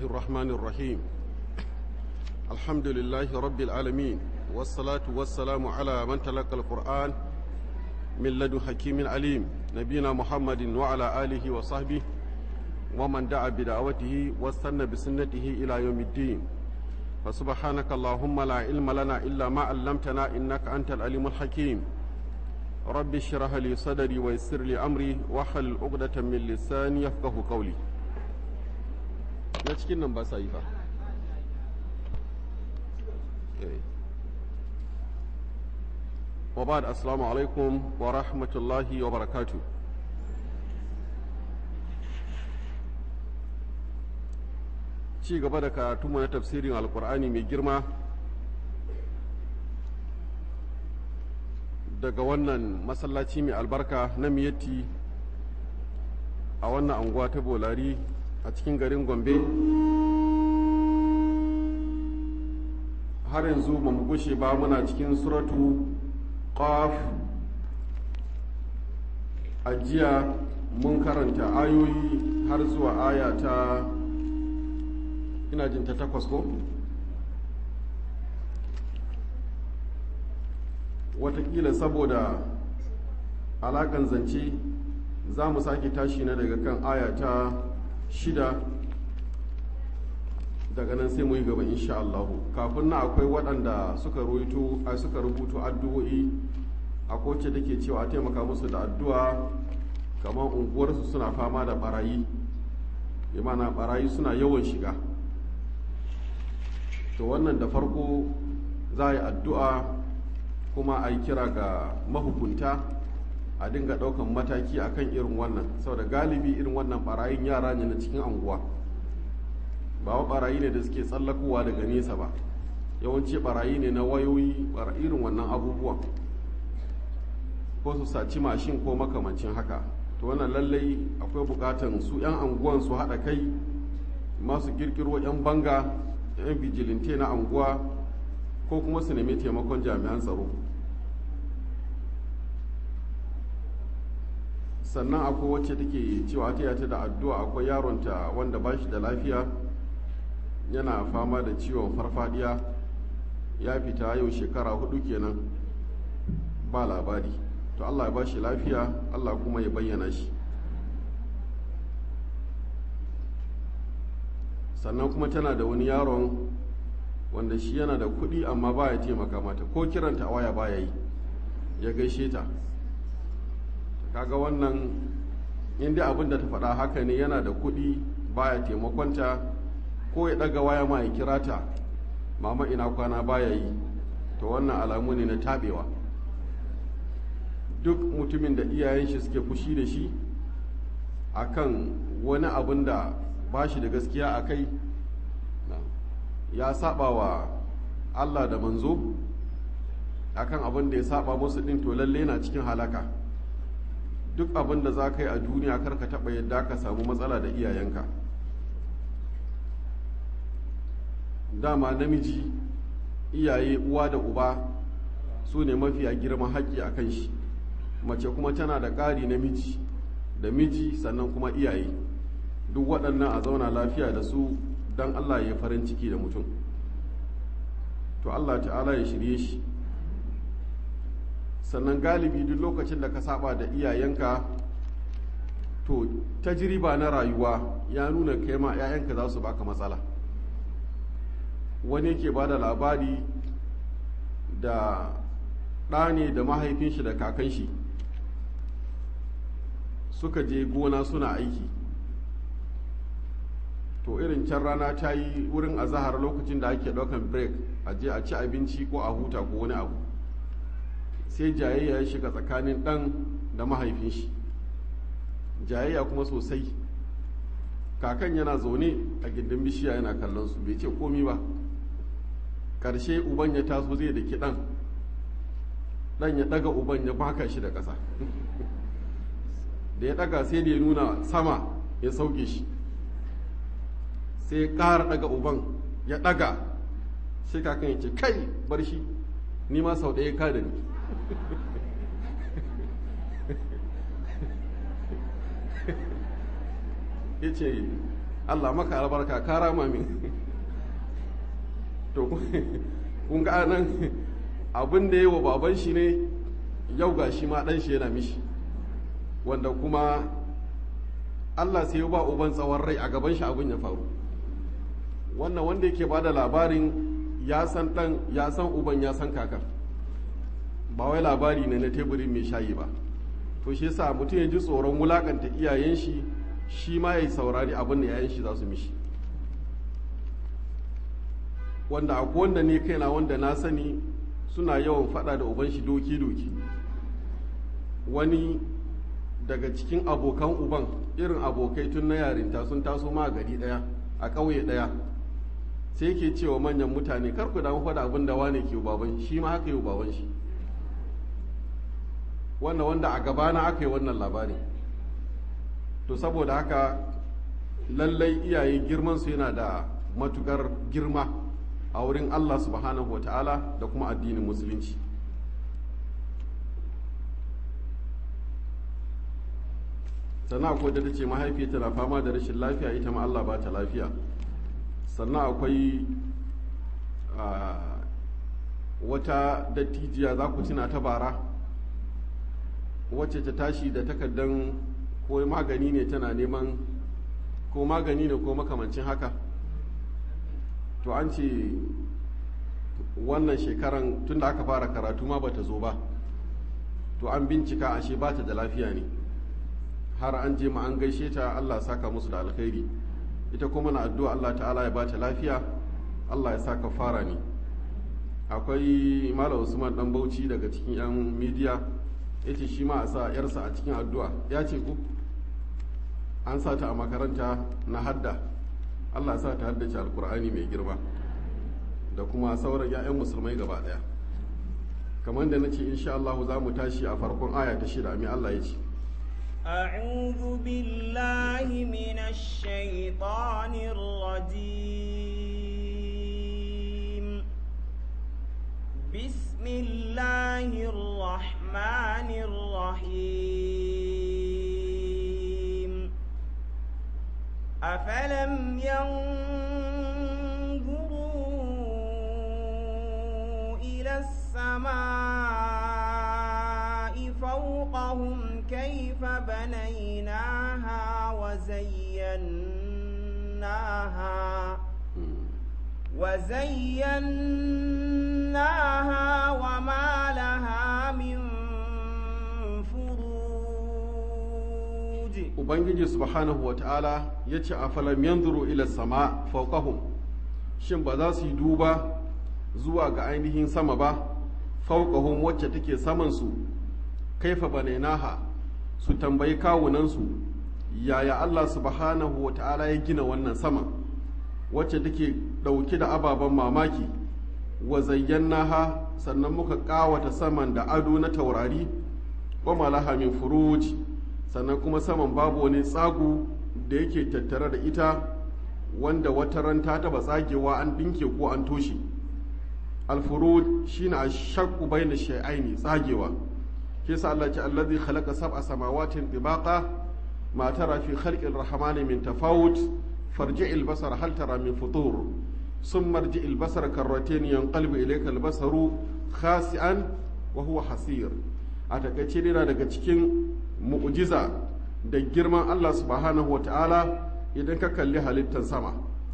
الرحمن الرحيم الحمد لله رب العالمين والصلاة والسلام على من تلقى القرآن من لدن حكيم عليم نبينا محمد وعلى آله وصحبه ومن دعا بدعوته واستنى بسنته إلى يوم الدين فسبحانك اللهم لا علم لنا إلا ما علمتنا إنك أنت العليم الحكيم رب اشرح لي صدري ويسر لي أمري واحلل عقدة من لساني يفقه قولي na cikin nan ba sa yi fa wa ba da assalamu alaikum wa rahmatullahi wa barakatu ci gaba da karatunmu na tafsirin alkur'ani mai girma daga wannan masallaci mai albarka na miyatti a wannan anguwa ta bolari a cikin garin gombe har yanzu ba mu gushe ba muna cikin suratu qaf a jiya mun karanta ayoyi har zuwa aya ta ina jin ta takwas ko watakila saboda alakan zance za mu sake tashi na daga kan aya ta shida daga nan sai mu yi gaba insha Allahu kafin na akwai waɗanda suka rubuto a suka rubuto addu'o'i a kowace take cewa a taimaka musu da addu'a kamar unguwarsu suna fama da barayi imana barayi suna yawan shiga to wannan da farko za a yi addu'a kuma a yi kira ga mahukunta a dinga ɗaukan mataki akan irin wannan saboda galibi irin wannan barayin yara ne na cikin anguwa ba wa barayi ne da suke tsallakowa daga nesa ba yawanci barayi ne na wayoyi irin wannan abubuwan ko su saci mashin ko makamancin haka to wannan lallai akwai bukatan su 'yan anguwan su haɗa kai masu kirkiro 'yan banga 'yan vigilante na anguwa ko kuma su nemi taimakon jami'an tsaro sannan akwai wacce take cewa ta yata da addu'a akwai yaronta wanda ba shi da lafiya yana fama da ciwon farfadiya ya fita yau shekara hudu kenan ba labari to allah ya ba shi lafiya allah kuma ya bayyana shi sannan kuma tana da wani yaron wanda shi yana da kuɗi amma baya taimaka mata ko kiranta a waya baya yi ya gaishe ta kaga wannan inda abin da ta faɗa haka ne yana da kuɗi baya taimakonta ko ya ɗaga waya ma ya kira ta mama ina kwana baya yi to wannan alamu ne na taɓewa duk mutumin da iyayen shi suke fushi da shi akan wani abin da ba shi da gaskiya a kai ya saba wa allah da manzo akan abin da ya saba musu ɗin to lalle na cikin halaka duk abin da za ka yi a duniya kar ka taɓa yadda ka samu matsala da iyayenka dama namiji iyaye uwa da uba su ne mafiya girman haƙƙi a kan shi mace kuma tana da ƙari namiji da miji sannan kuma iyaye duk waɗannan a zauna lafiya da su don allah ya farin ciki da mutum to allah ta'ala ya shirye shi sannan galibi duk lokacin da ka saba da iyayenka to tajriba na rayuwa ya nuna kai ma 'ya'yanka za su baka matsala wani yake ba da labari da ɗa ne da mahaifin shi da kakan shi suka je gona suna aiki to irin can rana ta yi wurin azahar lokacin da ake ɗaukan break a je a ci abinci ko a huta ko wani abu sai jayayya ya shiga tsakanin ɗan da mahaifin shi jayayya kuma sosai kakan yana zaune a gindin bishiya yana kallon su bai ce komi ba ƙarshe uban ya taso zai da ɗan ɗan ya ɗaga uban ya baka shi da ƙasa da ya ɗaga sai da ya nuna sama ya sauke shi sai ya ƙara ɗaga uban ya ɗaga sai kakan ya ce kai bar shi ni ma sau ɗaya ka da ni ya ce Allah maka albarka ka rama min to kun ga nan abin da yi wa baban shi ne yau ga shi ma ɗan shi yana mishi wanda kuma Allah sai ya ba uban tsawon rai a gaban shi abin ya faru wannan wanda yake ba da labarin ya san ɗan ya san uban ya san kakar ba wai labari ne na teburin mai shayi ba to shi yasa mutum ya ji tsoron wulakanta iyayen shi shi ma ya saurari abin da yayan shi za su mishi wanda akwai wanda ne kaina wanda na sani suna yawan fada da uban shi doki-doki wani daga cikin abokan uban irin abokai tun na yarinta sun taso ma a gari daya a ƙauye daya sai ke cewa manyan mutane kar ku damu faɗa abin da wane ke baban shi ma haka yi baban shi wannan wanda a gabana aka yi wannan labari to saboda haka lallai iyaye girmansu yana da matukar girma a wurin Allah subhanahu wa ta'ala da kuma addinin musulunci sannan akwai da ta ce mahaifiyarta na fama da rashin lafiya ita ma Allah ba ta lafiya sannan akwai wata dattijiya za ku tuna ta bara wacce ta tashi da takardan ko magani ne tana neman ko magani ne ko makamancin haka to an ce wannan shekaran tunda aka fara karatu ma bata zo ba to an bincika ashe ba ta da lafiya ne har an je ma an gaishe ta Allah saka musu da alkhairi ita kuma na addu'a Allah ta'ala ya ba ta lafiya Allah ya saka fara ne akwai Malam Usman dan Bauchi daga cikin 'yan midiya yace shi ma a sa yarsa a cikin addu'a ya ce ku an sa ta a makaranta na hadda Allah sa ta haddace alkur'ani mai girma da kuma sauran 'ya'yan musulmai gaba daya kamar da na ce insha Allah za mu tashi a farkon aya ta shida mai Allah ya ce أعوذ بالله من الشيطان الرجيم بسم الله الرحمن الرحيم أفلم ينظروا إلى السماء فوقهم كيف بنيناها وزيناها وزيناها وما لها من فروج ubangiji subhanahu wa ta'ala ya ce a falam yanzuru ila sama fauqahum shin ba za su yi duba zuwa ga ainihin sama ba fauqahum wacce take saman su kaifa banainaha su tambayi kawunansu yaya Allah subhanahu wa ta'ala ya gina wannan sama wacce take dauke da ababen mamaki wa zayyanaha sannan muka kawata saman da ado na taurari wa malaha min furuj sannan kuma saman babu wani tsagu da yake tattare da ita wanda wata ran ta taba tsagewa an dinke ko an toshe alfurud shine ashaqu bayna shay'aini tsagewa ke sa Allah ce allazi khalaqa sab'a samawatin tibaqa ma tara fi khalqir rahmani min tafawut farji'il basara hal tara min futur ثم ارجع البصر كرتين ينقلب إليك البصر خاسئا وهو حسير a takaice yana daga cikin mu'jiza da girman Allah subhanahu wa ta'ala idan ka kalli halittar sama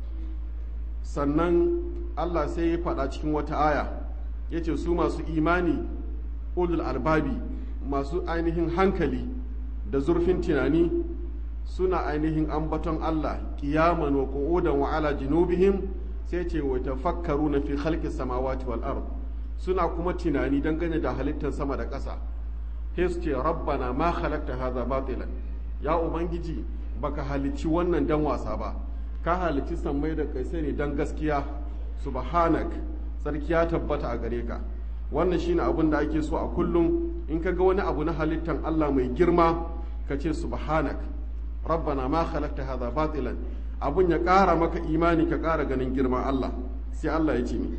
sannan Allah sai ya faɗa cikin wata aya ya ce su masu imani ulul albabi masu ainihin hankali da zurfin tunani suna ainihin ambaton Allah kiyaman wa qu'udan wa ala junubihim sai ce wa tafakkaruna fi khalqis samawati wal ard suna kuma tunani dangane da halittar sama da ƙasa sai su ce rabbana ma khalaqta hadha batilan ya ubangiji baka halicci wannan dan wasa ba ka halicci sammai da kaisai ne dan gaskiya subhanak sarki ya tabbata a gare ka wannan shine abin da ake so a kullum in ka ga wani abu na halittan Allah mai girma ka ce subhanak rabbana ma khalaqta hadha batilan abun ya ƙara maka imani ka ƙara ganin girman Allah sai Allah ya ce ni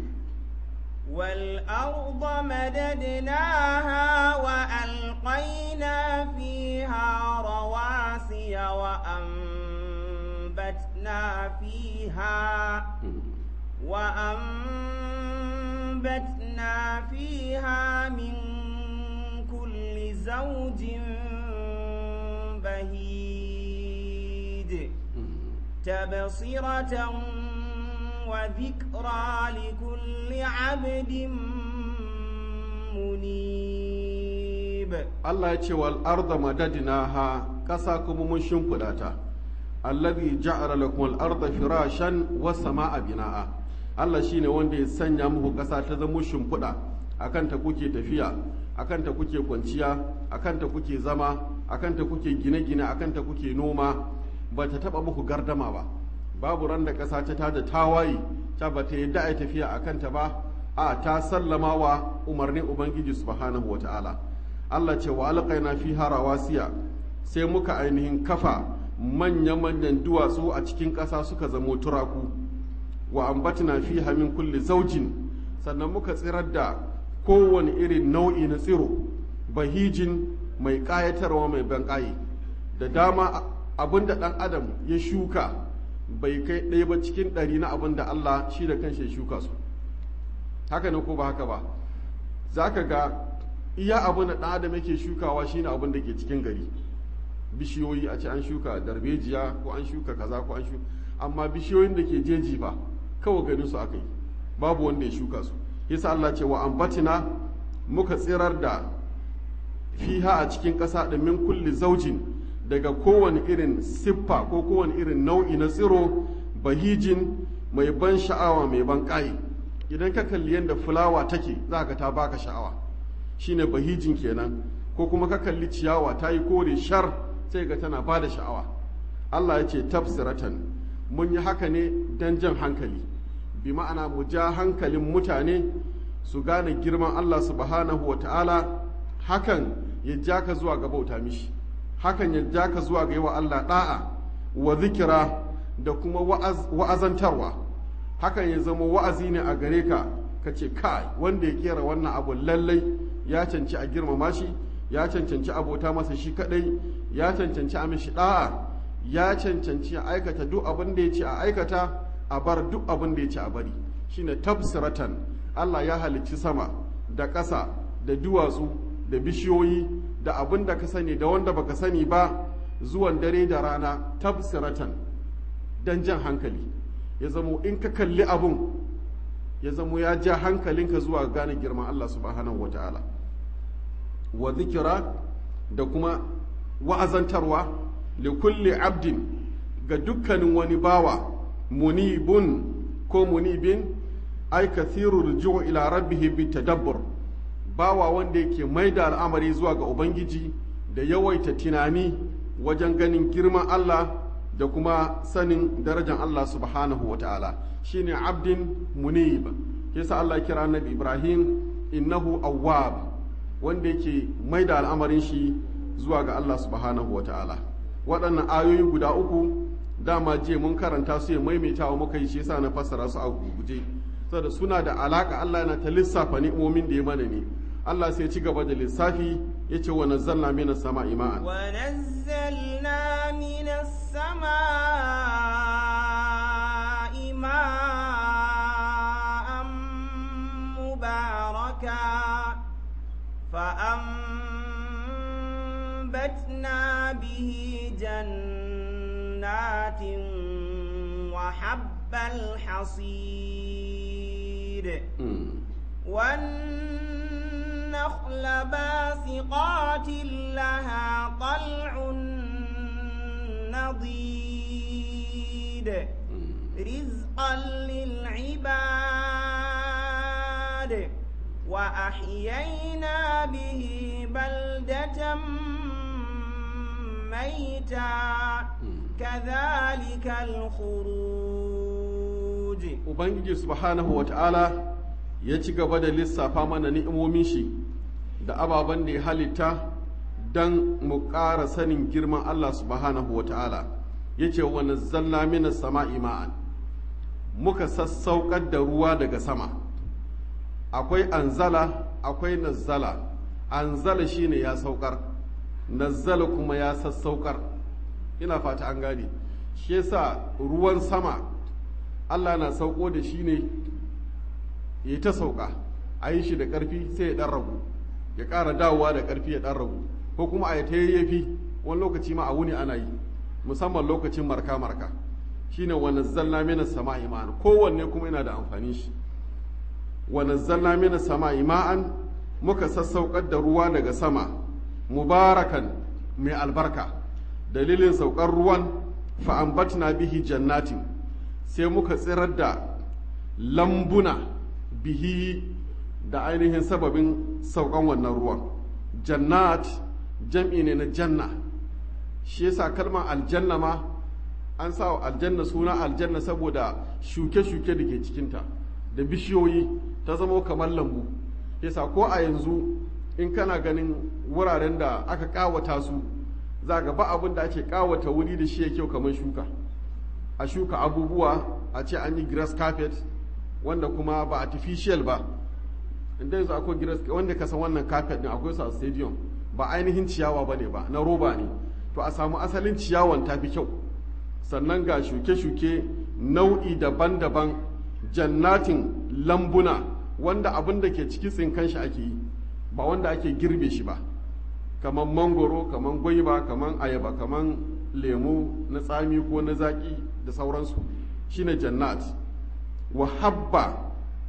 والأرض مددناها وألقينا فيها رواسي وأنبتنا وأنبتنا فيها وأنبتنا فيها من كل زوج بهيج تبصرة وذكرى لكل عبد منيب Allah ya ce wal arda madadnaha ƙasa kuma mun shimfiɗa ta allazi ja'ala lakum al arda firashan was samaa binaa Allah shine wanda ya sanya muku ƙasa ta zama shimfiɗa akan ta kuke tafiya akan ta kuke kwanciya akan ta kuke zama akan ta kuke gine-gine akan ta kuke noma ba ta taba muku gardama ba babu ran da ƙasa ta tada tawaye ta ba ta yadda a tafiya akan ta ba a ta sallama wa umarnin ubangiji subhanahu wata'ala Allah ce wa alƙaina fi rawasiya sai muka ainihin kafa manya-manyan duwatsu a cikin ƙasa suka zamo turaku wa ambatina fi min kulli zaujin sannan muka tsirar da kowane irin nau'i na tsiro bahijin mai ƙayatarwa mai banƙaye da dama abin da ɗan adam ya shuka bai kai ɗaya ba cikin ɗari na abin da Allah shi da kanshi ya shuka su haka ne ko ba haka ba za ka ga iya abin da ɗan adam yake shukawa shine abin da ke cikin gari bishiyoyi a ce an shuka darbejiya ko an shuka kaza ko an shuka amma bishiyoyin da ke jeji fa kawai ganin su aka yi babu wanda ya shuka su yasa Allah ce wa ambatina muka tsirar da fiha a cikin ƙasa da min kulli zaujin daga kowane irin siffa ko kowane irin nau'i na tsiro bahijin mai ban sha'awa mai ban ƙayi idan ka kalli yadda fulawa take za ka ta baka sha'awa shine bahijin kenan ko kuma ka kalli ciyawa ta yi kore shar sai ga tana ba da sha'awa Allah ya ce tafsiratan mun yi haka ne don jan hankali bi ma'ana mu ja hankalin mutane su gane girman Allah subhanahu wa ta'ala hakan ya ja ka zuwa ga bauta mishi hakan ya ja ka zuwa ga yi wa Allah da'a wa zikira da kuma wa'azantarwa hakan ya zama wa'azi ne a gare ka ka ce kai wanda ya kera wannan abu lallai ya canci a girmama shi ya cancanci abota masa shi kadai ya cancanci a mishi da'a ya cancanci a aikata duk abin da ya ce a aikata a bar duk abin da ya ce a bari shine tafsiratan Allah ya halicci sama da ƙasa da duwatsu da bishiyoyi da abin da ka sani da wanda baka sani ba zuwan dare da rana tafsiratan dan jan hankali ya zamo in ka kalli abun ya zamo ya ja hankalinka zuwa gane girman Allah subhanahu wa ta'ala wa zikira da kuma wa'azantarwa li kulli abdin ga dukkanin wani bawa munibun ko munibin ai kathiru rujuu ila rabbih bi tadabbur bawa wanda yake mai da al'amari zuwa ga ubangiji da yawaita tunani wajen ganin girman Allah da kuma sanin darajar Allah subhanahu wa ta'ala shine abdin munib yasa Allah kira annabi Ibrahim innahu awwab wanda yake mai da al'amarin shi zuwa ga Allah subhanahu wa ta'ala waɗannan ayoyi guda uku dama je mun karanta su ya maimaitawa muka yi shi yasa na fassara su a guje saboda suna da alaka Allah yana ta lissafa ni'imomin da ya mana ne Allah sai ci gaba da lissafi ya ce wa nazzalna minas sama'i ma'an ونزلنا من السماء ماء مباركا فأنبتنا به جنات وحب الحصيد والنخل باسقات لها طلع نضيد رزقا للعباد وأحيينا به بلدة ميتا كذلك الخروج ubangiji subhanahu wa ta'ala ya ci gaba da lissafa mana ni'imomin shi da ababen da ya halitta don mu ƙara sanin girman Allah subhanahu wa ta'ala ya ce wa nazzalna minas sama'i ma'an muka sassaukar da ruwa daga sama akwai anzala akwai nazzala anzala shine ya saukar nazzala kuma ya sassaukar ina fata an gane shi yasa ruwan sama Allah na sauko da shi ne ya ta sauka a yi shi da ƙarfi sai ya ɗan ragu ya ƙara dawowa da ƙarfi ya ɗan ragu ko kuma a yi ta yayyafi wani lokaci ma a wuni ana yi musamman lokacin marka-marka shine wa nazzalna mina sama'i ma'an kowanne kuma yana da amfani shi wa nazzalna mina sama'i ma'an muka sassaukar da ruwa daga sama mubarakan mai albarka dalilin saukar ruwan fa'ambatna bihi jannatin sai muka tsirar da lambuna bihi da ainihin sababin saukan wannan ruwan jannat jam'i ne na janna shi yasa kalmar aljanna ma an sa wa aljanna suna aljanna saboda shuke-shuke da ke cikinta da bishiyoyi ta zama kamar lambu yasa ko a yanzu in kana ganin wuraren da aka kawata su za ga ba abin da ake kawata wuri da shi ya kyau kamar shuka a shuka abubuwa a ce an yi grass carpet wanda kuma ba artificial ba inda yanzu akwai grass wanda ka san wannan carpet din akwai su a stadium ba ainihin ciyawa ba ne ba na roba ne to a samu asalin ciyawan ta fi kyau sannan ga shuke-shuke nau'i daban-daban jannatin lambuna wanda abin da ke ciki tsinkan shi ake yi ba wanda ake girbe shi ba kamar mangoro kamar gwaiba kamar ayaba kamar lemu na tsami ko na zaki da sauransu shine jannat wa habba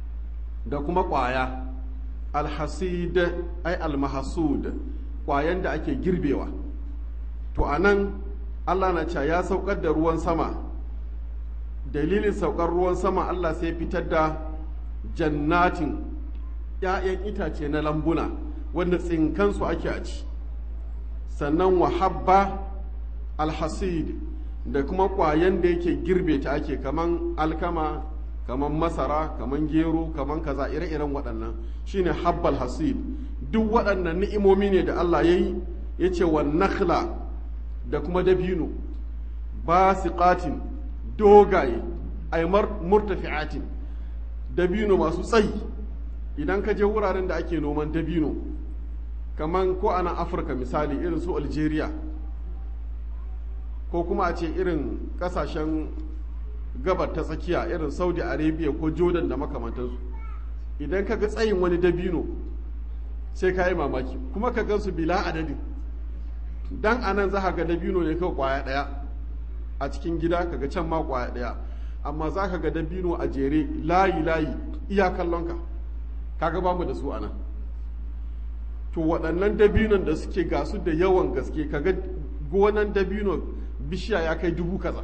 da kuma ƙwaya alhasid ai almahasud ƙwayan da ake girbewa to a nan allah na cewa ya saukar da ruwan sama dalilin saukar ruwan sama allah sai fitar da jannatin ‘ya'yan itace na lambuna wanda tsinkansu ake a ci sannan wahabba alhasid da kuma ƙwayan da yake girbe ta ake kaman alkama kaman masara kaman gero kaman kaza ire-iren waɗannan shine habbal hasid duk waɗannan ni'imomi ne da Allah ya yi ya ce wa nakhla da kuma dabino basiqatin dogaye ay murtafi'atin dabino masu tsayi idan ka je wuraren da ake noman dabino kaman ko a nan afirka misali irin su algeria ko kuma a ce irin kasashen gabar ta tsakiya irin saudi arabia ko jordan da makamantansu idan ka ga tsayin wani dabino sai ka yi mamaki kuma ka gansu bila adadin dan anan za ka ga dabino ne kawai kwaya daya a cikin gida ka ga can ma kwaya daya amma za ka ga dabino a jere layi layi iya kallonka kaga ba mu da su anan to waɗannan dabinon da suke gasu da yawan gaske kaga gonan dabino bishiya ya kai dubu kaza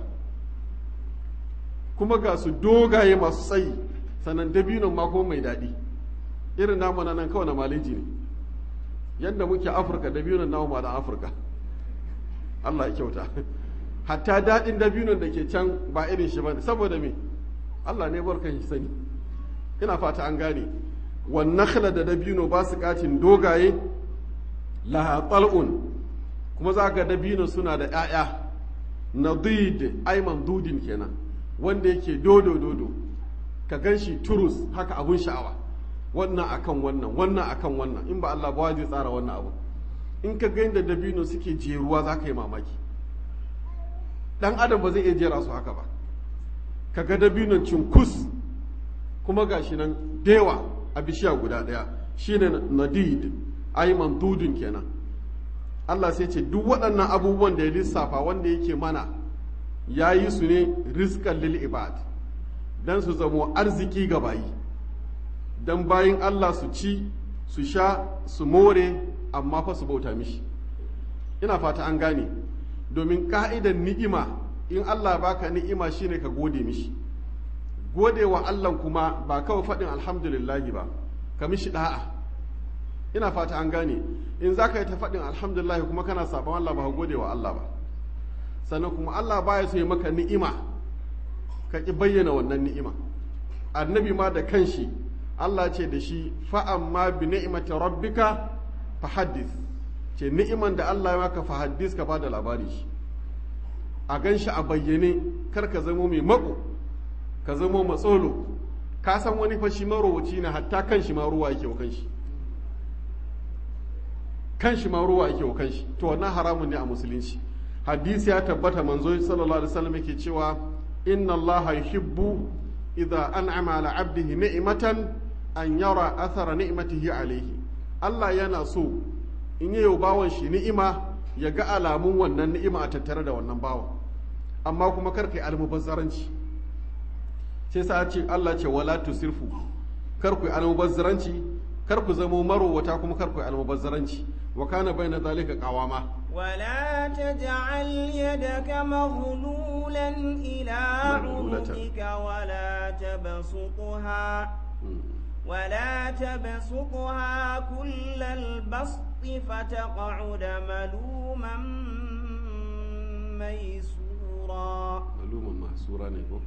kuma ga su dogaye masu tsayi sannan dabinon ma kuma mai daɗi irin namu na nan kawai na maleji ne yadda muke afirka dabinon namu ma da afirka allah ya kyauta hatta daɗin dabinon da ke can ba irin shi ba saboda me allah ne barkan shi sani ina fata an gane wannakhla da dabino ba su katin dogaye laha tal'un kuma za ga dabino suna da 'ya'ya nadid aiman dudin kenan wanda yake dodo dodo ka gan shi turus haka abun sha'awa wannan akan wannan wannan akan wannan in ba Allah ba zai tsara wannan abu in ka ga da dabino suke jeruwa za ka yi mamaki dan adam ba zai iya jera su haka ba ka ga dabinon cinkus kuma gashi nan dewa a bishiya guda ɗaya shine nadid ai mandudun kenan Allah sai ce duk waɗannan abubuwan da ya lissafa wanda yake mana ya yi su ne rizqan lil ibad dan su zamo arziki ga bayi dan bayin Allah su ci su sha su more amma fa su bauta mishi ina fata an gane domin ka'idan ni'ima in Allah baka ni'ima shine ka gode mishi gode wa Allah kuma ba kawai faɗin alhamdulillahi ba ka mishi da'a ina fata an gane in za ka yi ta faɗin alhamdulillahi kuma kana saɓon Allah ba ka gode wa Allah ba sannan kuma Allah ba ya so ya maka ni'ima ka ƙi bayyana wannan ni'ima annabi ma da kanshi Allah ce da shi fa'amma bi ni'imati rabbika fa haddis ce ni'iman da Allah ya maka fa haddis ka ba da labari shi a gan shi a bayyane kar ka zamo mai mako ka zamo matsolo ka san wani fashi marowaci ne hatta kan shi ma ruwa yake wa kanshi kan shi ma ruwa yake wa kanshi to wannan haramun ne a musulunci hadisi ya tabbata manzo sallallahu alaihi wasallam yake cewa inna allaha yuhibbu idza an'ama ala 'abdihi ni'matan an yara athara ni'matihi alayhi Allah yana so in yi bawan shi ni'ima ya ga alamun wannan ni'ima a tattare da wannan bawan amma kuma kar kai almubazzaranci sai sa ce Allah ce wala tusirfu kar ku almubazzaranci kar ku zamo marowata kuma kar ku almubazzaranci wa kana baina zalika qawama ولا تجعل يدك مغلولا إلى مغلولة. عنقك ولا تبسطها ولا تبسطها كل البسط فتقعد ملوما ميسورا maluman mahsura ne ko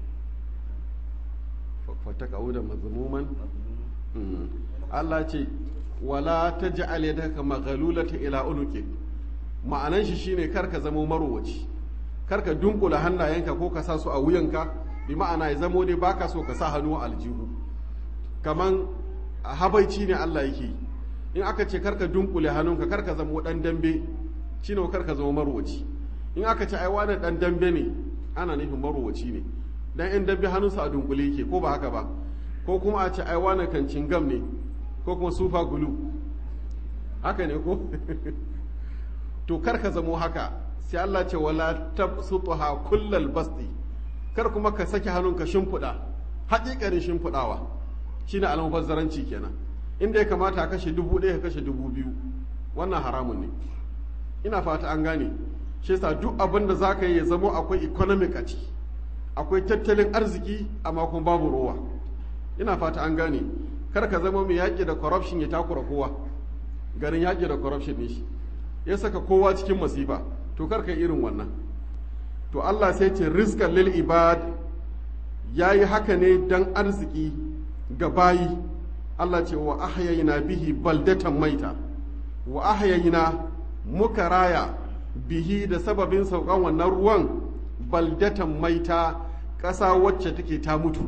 fataka uda mazmuman Mm. Allah ce wala taj'al yadaka maghlulata ila unuki ma'anan shi shine kar ka zamo marowaci kar ka dunkula hannayenka ko ka sa su a wuyanka bi ma'ana ya zamo dai baka so ka sa hannu a aljihu kaman habaici ne Allah yake yi. in aka ce kar ka dunkule hannunka kar ka zamo dan dambe shine kar ka zamo marowaci in aka ce ai wani dan dambe ne ana nufin marowaci ne dan in dambe hannunsa a dunkule yake ko ba haka ba ko kuma a ce ai wani kan cingam ne ko kuma sufa gulu haka ne ko to kar ka zamo haka sai Allah ce wala tabsutuha kullal basti kar kuma ka saki hannunka shimfiɗa haƙiƙarin shimfiɗawa shine almubazzaranci kenan inda ya kamata a kashe dubu ɗaya ka kashe dubu biyu wannan haramun ne ina fata an gane shi yasa duk abin da za ka yi ya zamo akwai economic a ciki akwai tattalin arziki amma kuma babu rowa ina fata an gane kar ka zama mai yaƙi da corruption ya takura kowa garin yaƙi da corruption ne shi ya saka kowa cikin masifa to kar ka yi irin wannan to Allah sai ce rizqan lil ibad yayi haka ne dan arziki ga bayi Allah ce wa ahyayna bihi baldatan maita wa ahyayna muka raya bihi da sababin saukan wannan ruwan baldatan maita ƙasa wacce take ta mutu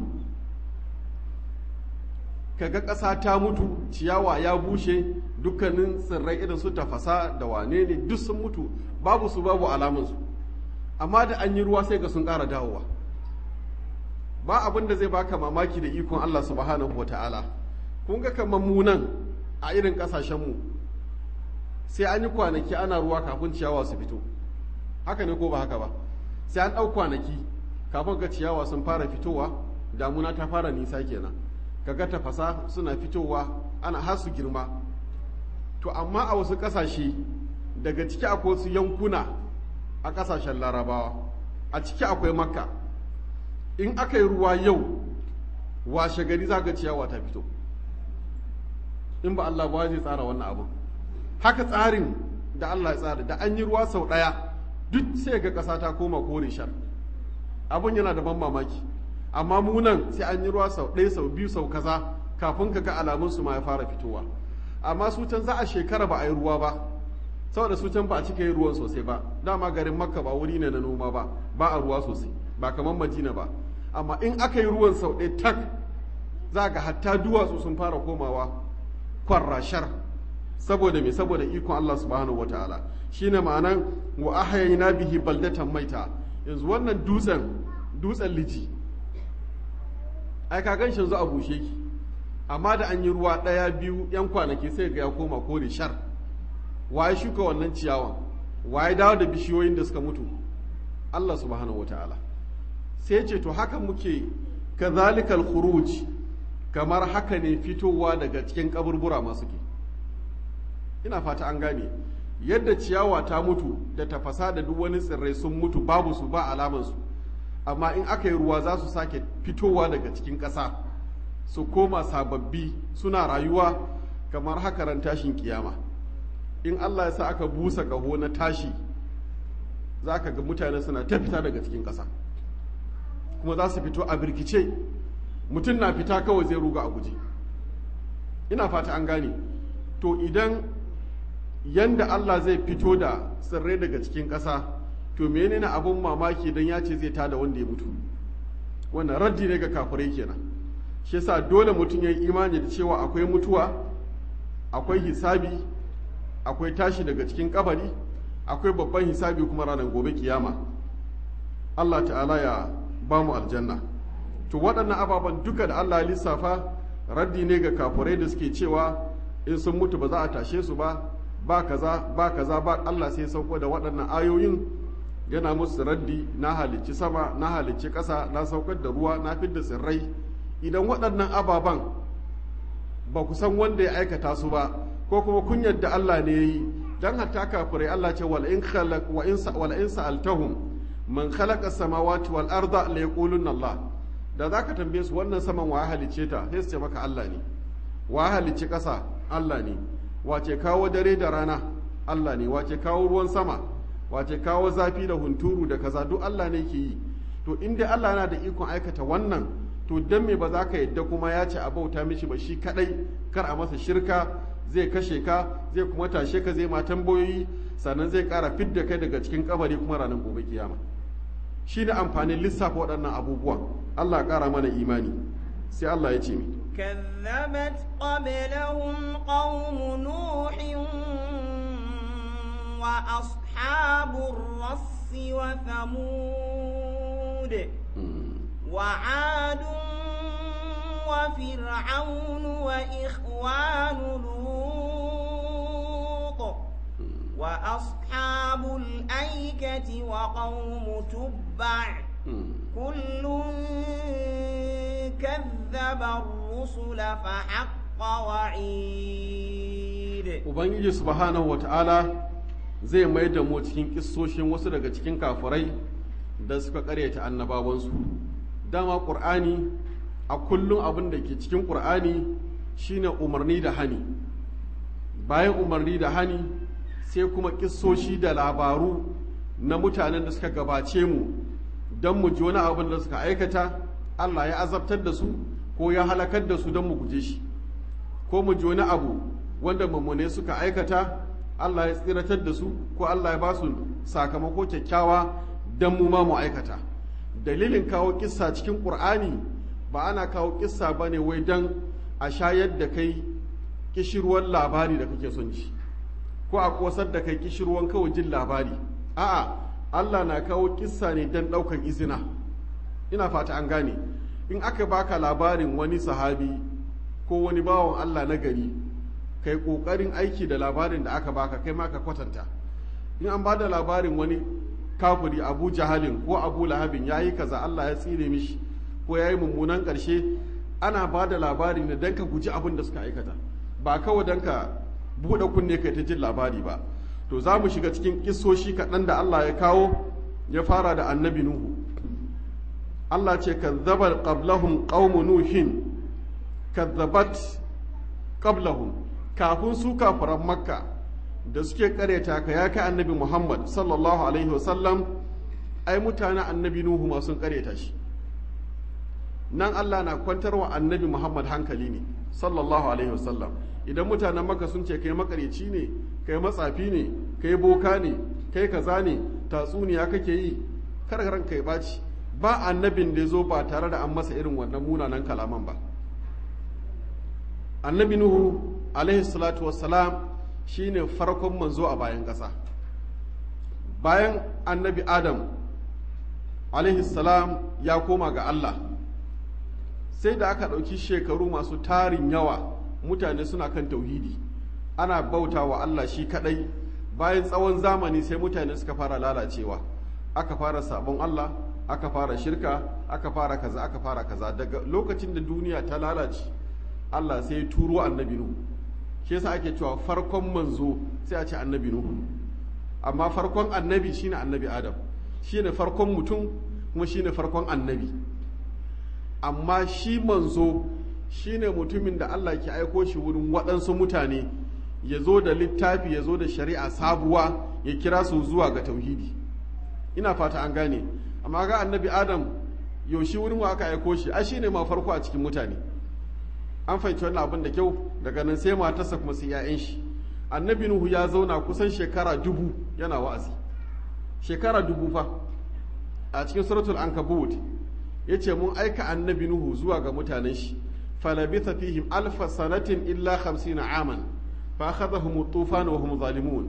kaga ƙasa ta mutu ciyawa ya bushe dukkanin tsirrai irin su tafasa da wane ne duk sun mutu babu su babu alamansu amma da an yi ruwa sai ga sun ƙara dawowa ba abin da zai baka mamaki da ikon Allah subhanahu wa ta'ala kun ga kamar mu nan a irin ƙasashenmu sai an yi kwanaki ana ruwa kafin ciyawa su fito haka ne ko ba haka ba sai an ɗau kwanaki kafin ga ciyawa sun fara fitowa damuna ta fara nisa kenan kaga tafasa suna fitowa ana har su girma to amma a wasu ƙasashe daga ciki akwai wasu yankuna a ƙasashen larabawa a ciki akwai makka in aka yi ruwa yau washe gari za ga ciyawa ta fito in ba Allah ba zai tsara wannan abin haka tsarin da Allah ya tsara da an yi ruwa sau ɗaya duk sai ga ƙasa ta koma kore shar abin yana da ban mamaki amma mu nan sai an yi ruwa sau ɗaya sau biyu sau kaza kafin ka ga alamun su ma ya fara fitowa amma su can za a shekara ba a yi ruwa ba saboda su can ba a cika yi ruwan sosai ba dama garin makka ba wuri ne na noma ba ba a ruwa sosai ba kamar madina ba amma in aka yi ruwan sau ɗaya tak za ga hatta duwatsu sun fara komawa kwarrashar saboda me saboda ikon Allah subhanahu wataala shine ma'anan wa ahyayna bihi baldatan maita yanzu wannan dutsen dutsen liji ai ka gan shi yanzu a bushe ki amma da an yi ruwa ɗaya biyu yan kwanaki sai ga ya koma kore shar waye shuka wannan ciyawan waye dawo da bishiyoyin da suka mutu Allah subhanahu wataala sai ce to haka muke kazalikal khuruj kamar haka ne fitowa daga cikin kaburbura masu ke ina fata an gane yadda ciyawa ta mutu da tafasa da duk wani tsirrai sun mutu babu su ba alamansu amma in aka yi ruwa za su sake fitowa daga cikin ƙasa su koma sababbi suna rayuwa kamar haka ran tashin kiyama in Allah ya sa aka busa ƙaho na tashi za ka ga mutane suna ta fita daga cikin ƙasa kuma za su fito a birkice mutum na fita kawai zai ruga a guje ina fata an gane to idan yanda Allah zai fito da tsirrai daga cikin ƙasa to menene abun mamaki don ya ce zai tada wanda ya mutu wannan raddi ne ga kafirai kenan shi yasa dole mutum ya yi imani da cewa akwai mutuwa akwai hisabi akwai tashi daga cikin kabari akwai babban hisabi kuma ranar gobe kiyama Allah ta'ala ya ba mu aljanna to waɗannan ababen duka da Allah ya lissafa raddi ne ga kafurai da suke cewa in sun mutu ba za a tashe su ba ba kaza ba kaza ba Allah sai sauko da waɗannan ayoyin yana musu raddi na halicci sama na halicci ƙasa na saukar da ruwa na fidda tsirrai idan waɗannan ababen ba ku san wanda ya aikata su ba ko kuma kun yadda Allah ne ya yi dan hatta kafirai Allah ce wal in khalaq wa in wal in sa'altahum man khalaqa samawati wal arda la yaquluna Allah da zaka tambaye su wannan saman wa halicce ta sai su ce maka Allah ne wa halicci ƙasa Allah ne wace kawo dare da rana Allah ne wace kawo ruwan sama wace kawo zafi da hunturu da kaza duk Allah ne ke yi to in dai Allah yana da ikon aikata wannan to dan me ba za ka yadda kuma ya ce a bauta mishi ba shi kadai kar a masa shirka zai kashe ka zai kuma tashe ka zai ma tambayoyi sannan zai kara fidda kai daga cikin kabari kuma ranar gobe kiyama shi ne amfanin lissafa waɗannan abubuwa Allah ƙara mana imani sai Allah ya ce mi كذبت قبلهم قوم نوح وأصحاب الرس وثمود وعاد وفرعون وإخوان لوط وأصحاب الأيكة وقوم تبع كل كذب الرسل فحق وعيد Ubangiji subhanahu wa ta'ala zai mai da mu cikin kissoshin wasu daga cikin kafirai da suka karyata annabawansu. Dama ƙur'ani a kullum abin da ke cikin ƙur'ani shine umarni da hani. Bayan umarni da hani sai kuma kissoshi da labaru na mutanen da suka gabace mu don mu ji wani abin da suka aikata Allah ya azabtar da su ko ya halakar da su don mu guje shi ko mu ji wani abu wanda mummune suka aikata Allah ya tsiratar da su ko Allah ya ba su sakamako kyakkyawa don mu ma mu aikata dalilin kawo kissa cikin ƙur'ani ba ana kawo kissa ba ne wai don a shayar da kai kishirwar labari da kake son ji ko a kosar da kai kishirwan kawai jin labari a'a Allah na kawo kissa ne don ɗaukan izina ina fata an gane in aka baka labarin wani sahabi ko wani bawan Allah na gari kai ƙoƙarin aiki da labarin da aka baka kai ma ka kwatanta in an ba da labarin wani kafiri abu jahalin ko abu lahabin ya yi kaza Allah ya tsire mishi ko ya yi mummunan ƙarshe ana ba da labari ne don ka guji abin da suka aikata ba kawai don ka buɗe kunne kai ta jin labari ba to za mu shiga cikin kissoshi kaɗan da Allah ya kawo ya fara da annabi Nuhu Allah ce kazzabar qablahum qaumu nuhin kazzabat qablahum kafin su kafiran makka da suke kareta ka ya kai annabi Muhammad sallallahu alaihi wasallam ai mutanen annabi Nuhu ma sun kareta shi nan Allah na kwantarwa annabi Muhammad hankali ne sallallahu alaihi wasallam idan mutanen maka sun ce kai makareci ne kai matsafi ne kai boka ne kai kaza ne tatsuniya kake yi kar ran kai baci ba annabin da ya zo ba tare da an masa irin wannan munanan kalaman ba annabi nuhu alaihi salatu wassalam shine farkon manzo a bayan ƙasa bayan annabi adam alaihi salam ya koma ga allah sai da aka ɗauki shekaru masu tarin yawa mutane suna kan tauhidi ana bauta wa Allah shi kadai bayan tsawon zamani sai mutane suka fara lalacewa aka fara sabon Allah aka fara shirka aka fara kaza aka fara kaza daga lokacin da duniya ta lalace Allah sai ya turo annabi Nuhu shi yasa ake cewa farkon manzo sai a ce annabi Nuhu amma farkon annabi shine annabi Adam shine farkon mutum kuma shine farkon annabi amma shi manzo shine mutumin da Allah ke aiko shi wurin waɗansu mutane ya zo da littafi ya zo da shari'a sabuwa ya kira su zuwa ga tauhidi ina fata an gane amma ga annabi adam yaushe wurin wa aka aiko shi ai shine ma farko a cikin mutane an fahimci wannan abin da kyau daga nan sai matarsa kuma sai 'ya'yan shi annabi nuhu ya zauna kusan shekara dubu yana wa'azi shekara dubu fa a cikin suratul ankabut yace mun aika annabi nuhu zuwa ga mutanen shi falabitha fihim alfa sanatin illa 50 aman fa akhadhahum at-tufan wa hum zalimun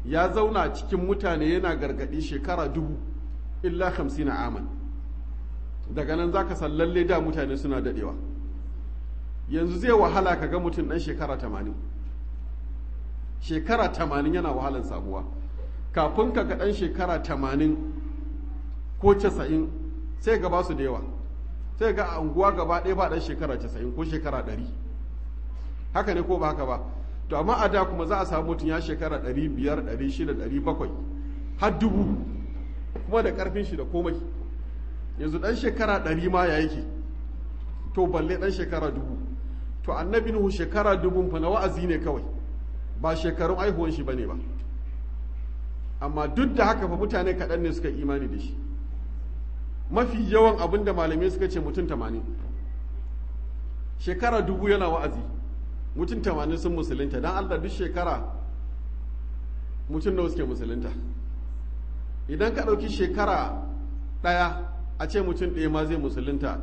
ya zauna cikin mutane yana gargadi shekara dubu illa hamsin aman daga nan zaka san lalle da mutane suna dadewa yanzu zai wahala ka ga mutum dan shekara tamanin shekara tamanin yana wahalan samuwa kafin ka ga dan shekara tamanin ko casa'in sai ga basu da yawa sai ga a unguwa gaba ɗaya ba ɗan shekara casa'in ko shekara ɗari haka ne ko ba haka ba to amma a da kuma za a samu mutum ya shekara ɗari biyar ɗari shida ɗari bakwai har dubu kuma da ƙarfin shi da komai yanzu ɗan shekara ɗari ma ya yake to balle ɗan shekara dubu to annabi nuhu shekara dubun fa na wa'azi ne kawai ba shekarun aihuwan shi bane ba amma duk da haka fa mutane kaɗan ne suka imani da shi mafi yawan abin da malamai suka ce mutum tamanin shekara dubu yana wa'azi mutum tamanin sun musulunta don allah duk shekara mutum da suke musulunta idan ka ɗauki shekara ɗaya a ce mutum ɗaya ma zai musulunta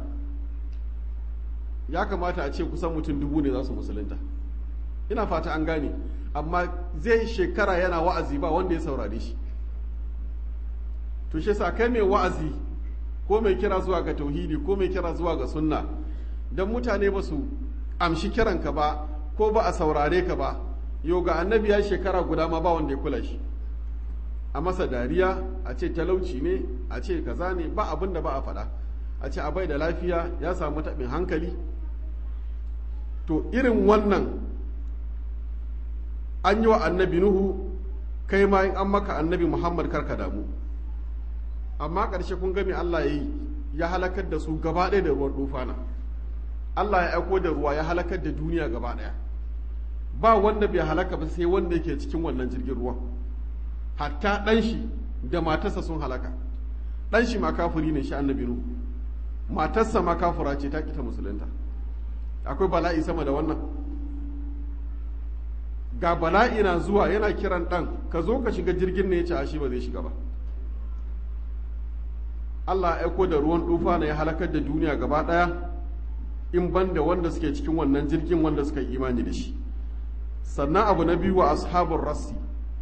ya kamata a ce kusan mutum dubu ne za su musulunta ina fata an gane amma zai shekara yana wa'azi ba wanda ya saurare shi to shi sa kai mai wa'azi ko mai kira zuwa ga tauhidi ko mai kira zuwa ga sunna don mutane ba su amshi kiranka ba ko ba a saurare ka ba yau ga annabi ya shekara guda ma ba wanda ya kula shi a masa dariya a ce talauci ne a ce kaza ne ba abin da ba a faɗa a ce abai da lafiya ya samu taɓin hankali to irin wannan an yi wa annabi nuhu kai ma in an maka annabi muhammad karka damu amma ƙarshe kun gami allah ya yi ya halakar da su gaba ɗaya da ruwan dufana allah ya aiko da ruwa ya halakar da duniya gaba ɗaya ba wanda bai halaka ba sai wanda yake cikin wannan jirgin ruwan hatta ɗan shi da matarsa sun halaka ɗan shi ma kafiri ne shi annabi nuhu matarsa ma kafura ce ta kita musulunta akwai bala'i sama da wannan ga bala'i na zuwa yana kiran ɗan ka zo ka shiga jirgin ne ya ce a shi ba zai shiga ba Allah ya aiko da ruwan dufa na ya halakar da duniya gaba ɗaya in ban da wanda suke cikin wannan jirgin wanda suka yi imani da shi sannan abu na biyu wa ashabun rassi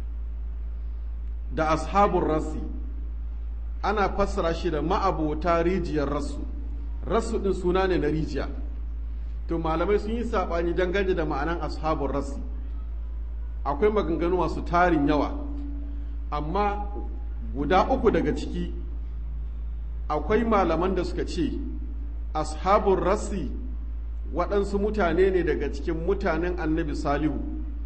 da ashabun rassi ana fassara shi da ma'abota rijiyar rassu rassu ɗin suna ne na rijiya to malamai sun yi saɓani dangane da ma'anan ashabun rassi akwai maganganu masu tarin yawa amma guda uku daga ciki akwai malaman da suka ce ashabun rassi waɗansu mutane ne daga cikin mutanen annabi salihu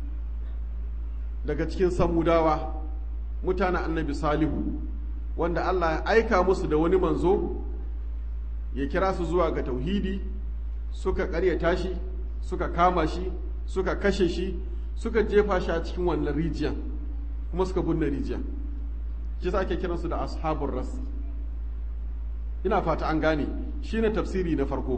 daga cikin samudawa mutanen annabi salihu wanda allah ya aika musu da wani manzo ya kira su zuwa ga tauhidi suka ƙaryata shi suka kama shi suka kashe shi suka jefa shi a cikin wannan rijiyan kuma suka binne rijiyan shi sa ake kiransu da ashabun rassi ina fata an gane shine tafsiri na farko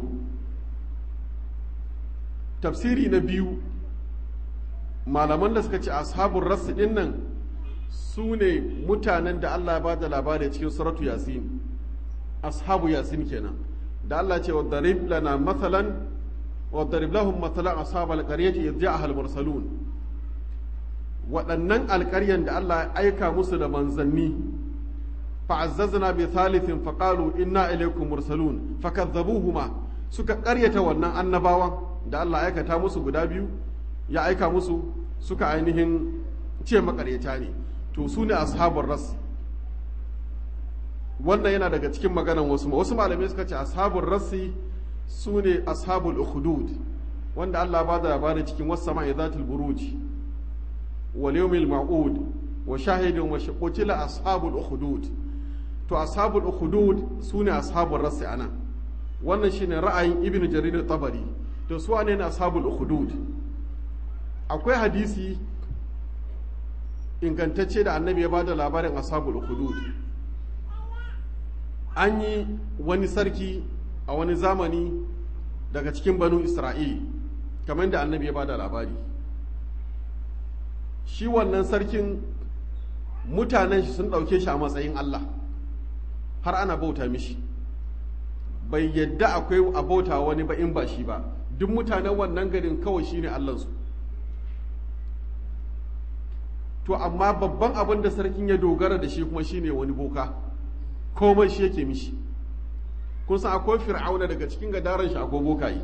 tafsiri na biyu malaman da suka ce ashabun rassi din nan su ne mutanen da Allah ya ba da labari cikin suratu yasin ashabu yasin kenan da Allah ce wa darib lana mathalan wa darib lahum mathalan ashabal qaryati idh ja'a al mursalun waɗannan alƙaryan da Allah ya aika musu da manzanni fa'azzazna bi thalithin faqalu inna ilaykum mursalun fakadzabuhuma suka ƙaryata wannan annabawan da Allah ya aikata musu guda biyu ya aika musu suka ainihin ce makaryata ne to su ne ashabul ras wannan yana daga cikin maganan wasu wasu malamai suka ce ashabul rasi su ne ashabul ukhdud wanda Allah ba da labari cikin wasu sama'i zatul buruj wal yawmil ma'ud wa shahidun wa qutila ashabul ukhdud to ashabul ukhdud su ne ashabul rasi anan wannan shine ra'ayin ibnu jarir tabari to su ne ashabul ukhdud akwai hadisi ingantacce da annabi ya bada labarin ashabul ukhdud an yi wani sarki a wani zamani daga cikin banu isra'il kamar da annabi ya bada labari shi wannan sarkin mutanen shi sun ɗauke shi a matsayin allah har ana bauta mishi bai yadda akwai a bauta wani ba in ba shi ba duk mutanen wannan garin kawai shine allansu to amma babban abin da sarkin ya dogara da shi kuma shine wani boka komai shi yake mishi kun san akwai fir'auna daga cikin gadaran shi akwai bokaye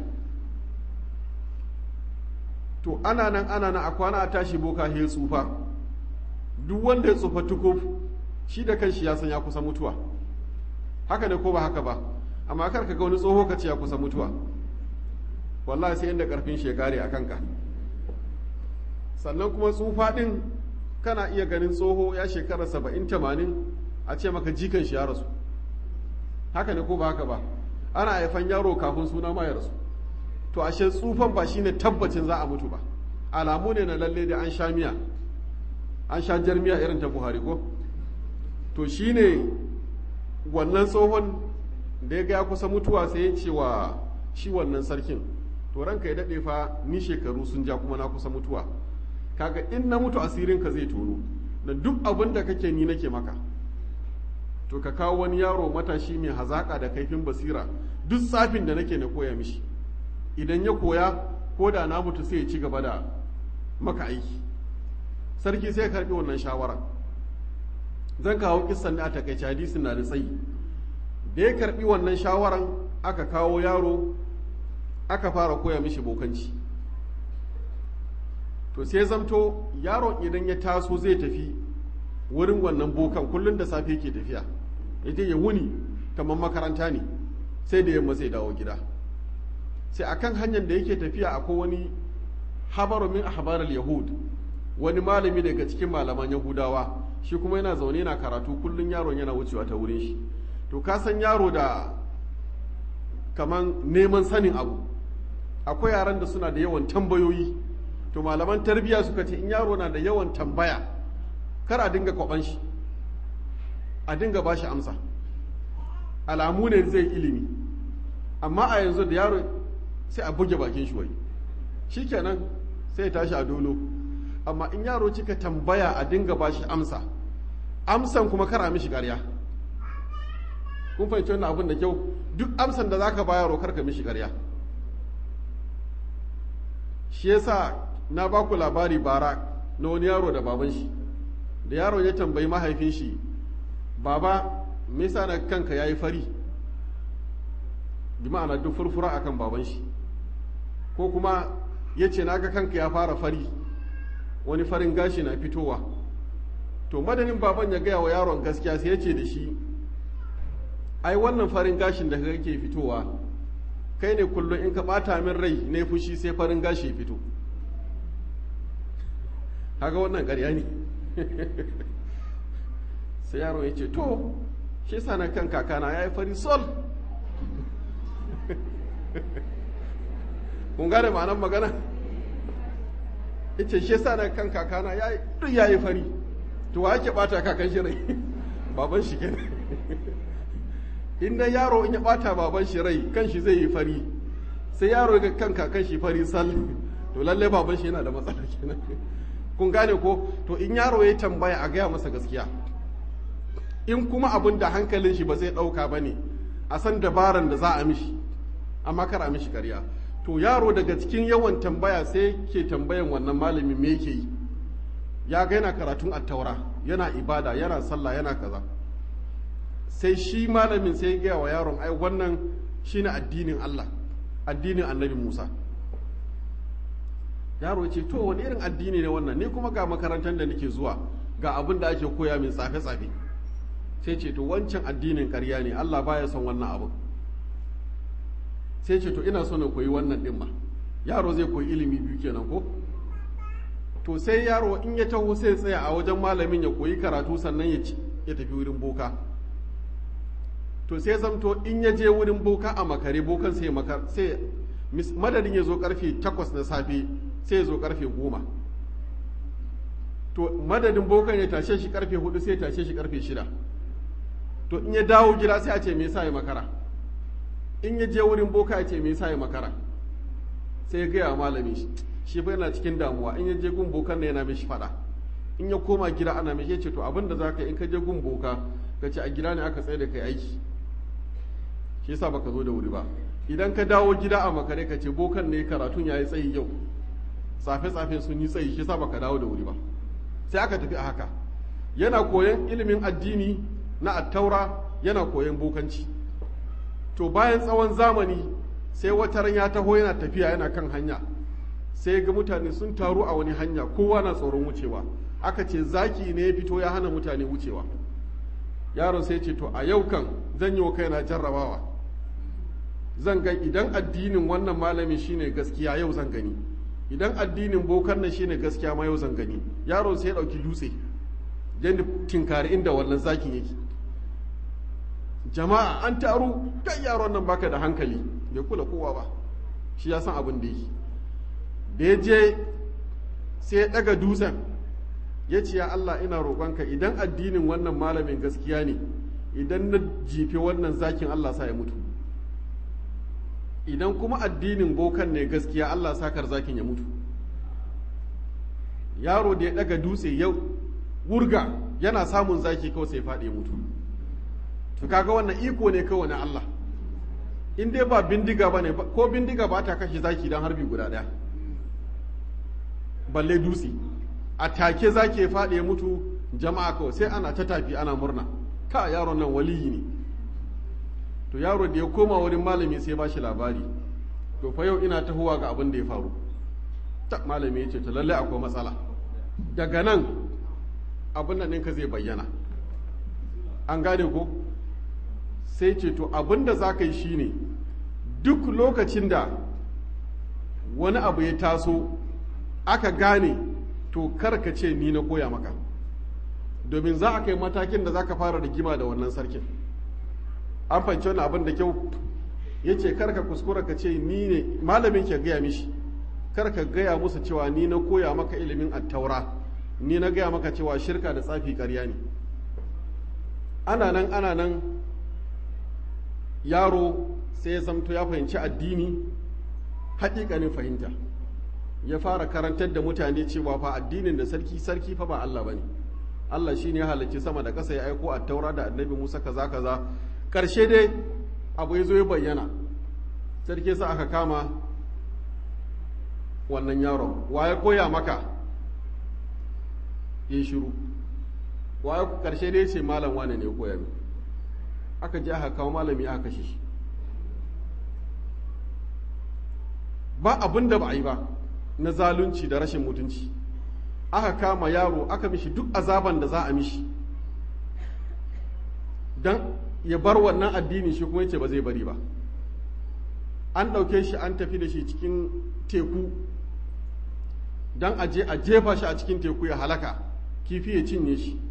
to ana nan ana nan a kwana a tashi boka ya tsufa duk wanda ya tsufa tukuf shi da kanshi ya san ya kusa mutuwa haka ne ko ba haka ba amma kar ka ga wani tsoho ka ce ya kusa mutuwa wallahi sai inda karfin shi ya kare a kanka sannan kuma tsufa din kana iya ganin tsoho ya shekara saba'in tamanin a ce maka jikan shi ya rasu haka ne ko ba haka ba ana haifan yaro kafin suna ma ya rasu to ashe tsufan ba shine tabbacin za a mutu ba alamu ne na lalle da an sha miya an sha jarmiya irin ta buhari ko to shine wannan tsohon da ya ga ya kusa mutuwa sai ya ce wa shi wannan sarkin to ranka ya daɗe fa ni shekaru sun ja kuma na kusa mutuwa kaga in na mutu asirinka zai tono da duk abin da kake ni nake maka to ka kawo wani yaro matashi mai hazaka da kaifin basira duk tsafin da nake na koya mishi idan ya koya ko da na mutu sai ya ci gaba da maka aiki sarki sai ya karbi wannan shawara zan kawo kissan ne a takaice hadisin na da tsayi da ya karbi wannan shawaran aka kawo yaro aka fara koya mishi bokanci to sai zamto yaron idan ya taso zai tafi wurin wannan bokan kullum da safe yake tafiya ita ya wuni kamar makaranta ne sai da yamma zai dawo gida sai akan hanyar da yake tafiya akwai wani habaru min ahbarul yahud wani malami daga cikin malaman yahudawa shi kuma yana zaune yana karatu kullum yaron yana wucewa ta wurin shi to ka san yaro da kaman neman sanin abu akwai yaran da suna da yawan tambayoyi to malaman tarbiyya suka ce in yaro na da yawan tambaya kar a dinga kwaban shi a dinga ba shi amsa alamu ne zai ilimi amma a yanzu da yaro sai a buge bakin shi wai shikenan sai ya tashi a dolo amma in yaro cika tambaya a dinga ba shi amsa amsan kuma kar a mishi ƙarya kun fahimci wannan abin da kyau duk amsan da zaka ba yaro kar ka mishi ƙarya shi yasa na ba ku labari bara na wani yaro da baban shi da yaro ya tambayi mahaifin shi baba me yasa na kanka yayi fari bi ma'ana duk furfura akan baban shi ko kuma ya ce naga kanka ya fara fari wani farin gashi na fitowa to madadin baban ya gaya wa yaron gaskiya sai ya ce da shi ai wannan farin gashin da kake fitowa kai ne kullum in ka bata min rai ne fushi sai farin gashi ya fito haka wannan ƙarya ne sai yaron ya ce to shi sa na kan kakana ya yi fari sol kun gane ma'anar magana ya ce shi sa na kan kakana ya duk ya yi fari to wa ake bata kakan shi rai baban shi kenan inda yaro in ya bata baban shi rai kan shi zai yi fari sai yaro ga kan kakan shi fari sal to lalle baban shi yana da matsala kenan kun gane ko to in yaro ya tambaya a gaya masa gaskiya in kuma abin da hankalin shi ba zai ɗauka ba ne a san dabaran da za a mishi amma kar a mishi karya to yaro daga cikin yawan tambaya sai ke tambayan wannan malamin me yake yi ya ga yana karatun attaura yana ibada yana sallah yana kaza sai shi malamin sai ya gaya wa yaron ai wannan shine addinin Allah addinin annabi Musa yaro ya ce to wani irin addini ne wannan ni kuma ga makarantar da nake zuwa ga abin da ake koya min tsafe-tsafe sai ce to wancan addinin ƙarya ne Allah baya son wannan abin sai ce to ina so na koyi wannan ɗin ma yaro zai koyi ilimi biyu kenan ko to sai yaro in ya taho sai tsaya a wajen malamin ya koyi karatu sannan ya ya tafi wurin boka to sai zamto in ya je wurin boka a makare bokan sai makar sai madadin ya zo karfe takwas na safe sai ya zo karfe goma to madadin bokan ya tashe shi karfe hudu sai ya tashe shi karfe shida to in ya dawo gida sai a ce me yasa ya makara in ya je wurin boka ya ce me yasa ya makara sai ya gaya wa malami shi shi fa yana cikin damuwa in ya je gun bokan ne yana mishi fada in ya koma gida ana mishi ya ce to abin da za ka in ka je gun boka ka ce a gida ne aka tsaye da kai aiki shi yasa baka zo da wuri ba idan ka dawo gida a makare ka ce bokan ne karatun ya yi tsayi yau tsafe-tsafe sun yi tsayi shi yasa baka dawo da wuri ba sai aka tafi a haka yana koyon ilimin addini na attaura yana koyon bokanci to bayan tsawon zamani sai wata ran ya taho yana tafiya yana kan hanya sai ga mutane sun taru a wani hanya kowa na tsoron wucewa aka ce zaki ne ya fito ya hana mutane wucewa yaron sai ce to a yau kan zan yi wa kaina jarrabawa zan ga idan addinin wannan malami shine gaskiya yau zan gani idan addinin bokan nan shine gaskiya ma yau zan gani yaron sai ya dauki dutse yadda tinkari inda wannan zakin yake jama'a an taru kai yaron nan baka da hankali bai kula kowa ba shi ya san abin da yake da ya je sai ya daga dutsen ya ce ya Allah ina roƙonka idan addinin wannan malamin gaskiya ne idan na jife wannan zakin Allah sa ya mutu idan kuma addinin bokan ne gaskiya Allah sakar zakin ya mutu yaro da ya daga dutse ya wurga yana samun zaki kawai sai faɗi ya mutu to kaga wannan iko ne kawai na Allah in dai ba bindiga ba ne ko bindiga ba ta kashe zaki don harbi guda ɗaya balle dutse a take zaki ya faɗi ya mutu jama'a kawai sai ana ta tafi ana murna ka yaron nan waliyi ne to yaro da ya koma wurin malami sai ba shi labari to fa yau ina tahowa ga abin da ya faru ta malami ya ce to lallai akwai matsala daga nan abin nan ɗinka zai bayyana an gane ko sai ce to abin da za ka yi shine duk lokacin da wani abu ya taso aka gane to kar ka ce ni na koya maka domin za a kai matakin da za ka fara rigima da wannan sarkin an fahimci wani abin da kyau ya ce kar ka kuskura ka ce ni ne malamin ke gaya mishi kar ka gaya musu cewa ni na koya maka ilimin attaura ni na gaya maka cewa shirka da tsafi karya ne ana nan ana nan yaro sai ya zamto ya fahimci addini haƙiƙanin fahimta ya fara karantar da mutane cewa fa addinin da sarki sarki fa ba Allah bane Allah shine ya halarci sama da ƙasa ya aiko a taura da annabi Musa kaza kaza ƙarshe dai abu ya zo ya bayyana sarki sa aka kama wannan yaron wa ya koya maka ya shiru wa ya ƙarshe dai ce malam wane ne ya koya min aka je aka kawo malami aka kashe shi ba abin da ba a yi ba na zalunci da rashin mutunci aka kama yaro aka mishi duk azaban da za a mishi don ya bar wannan addini shi kuma yace ba zai bari ba an ɗauke shi an tafi da shi cikin teku don a je a jefa shi a cikin teku ya halaka kifi ya cinye shi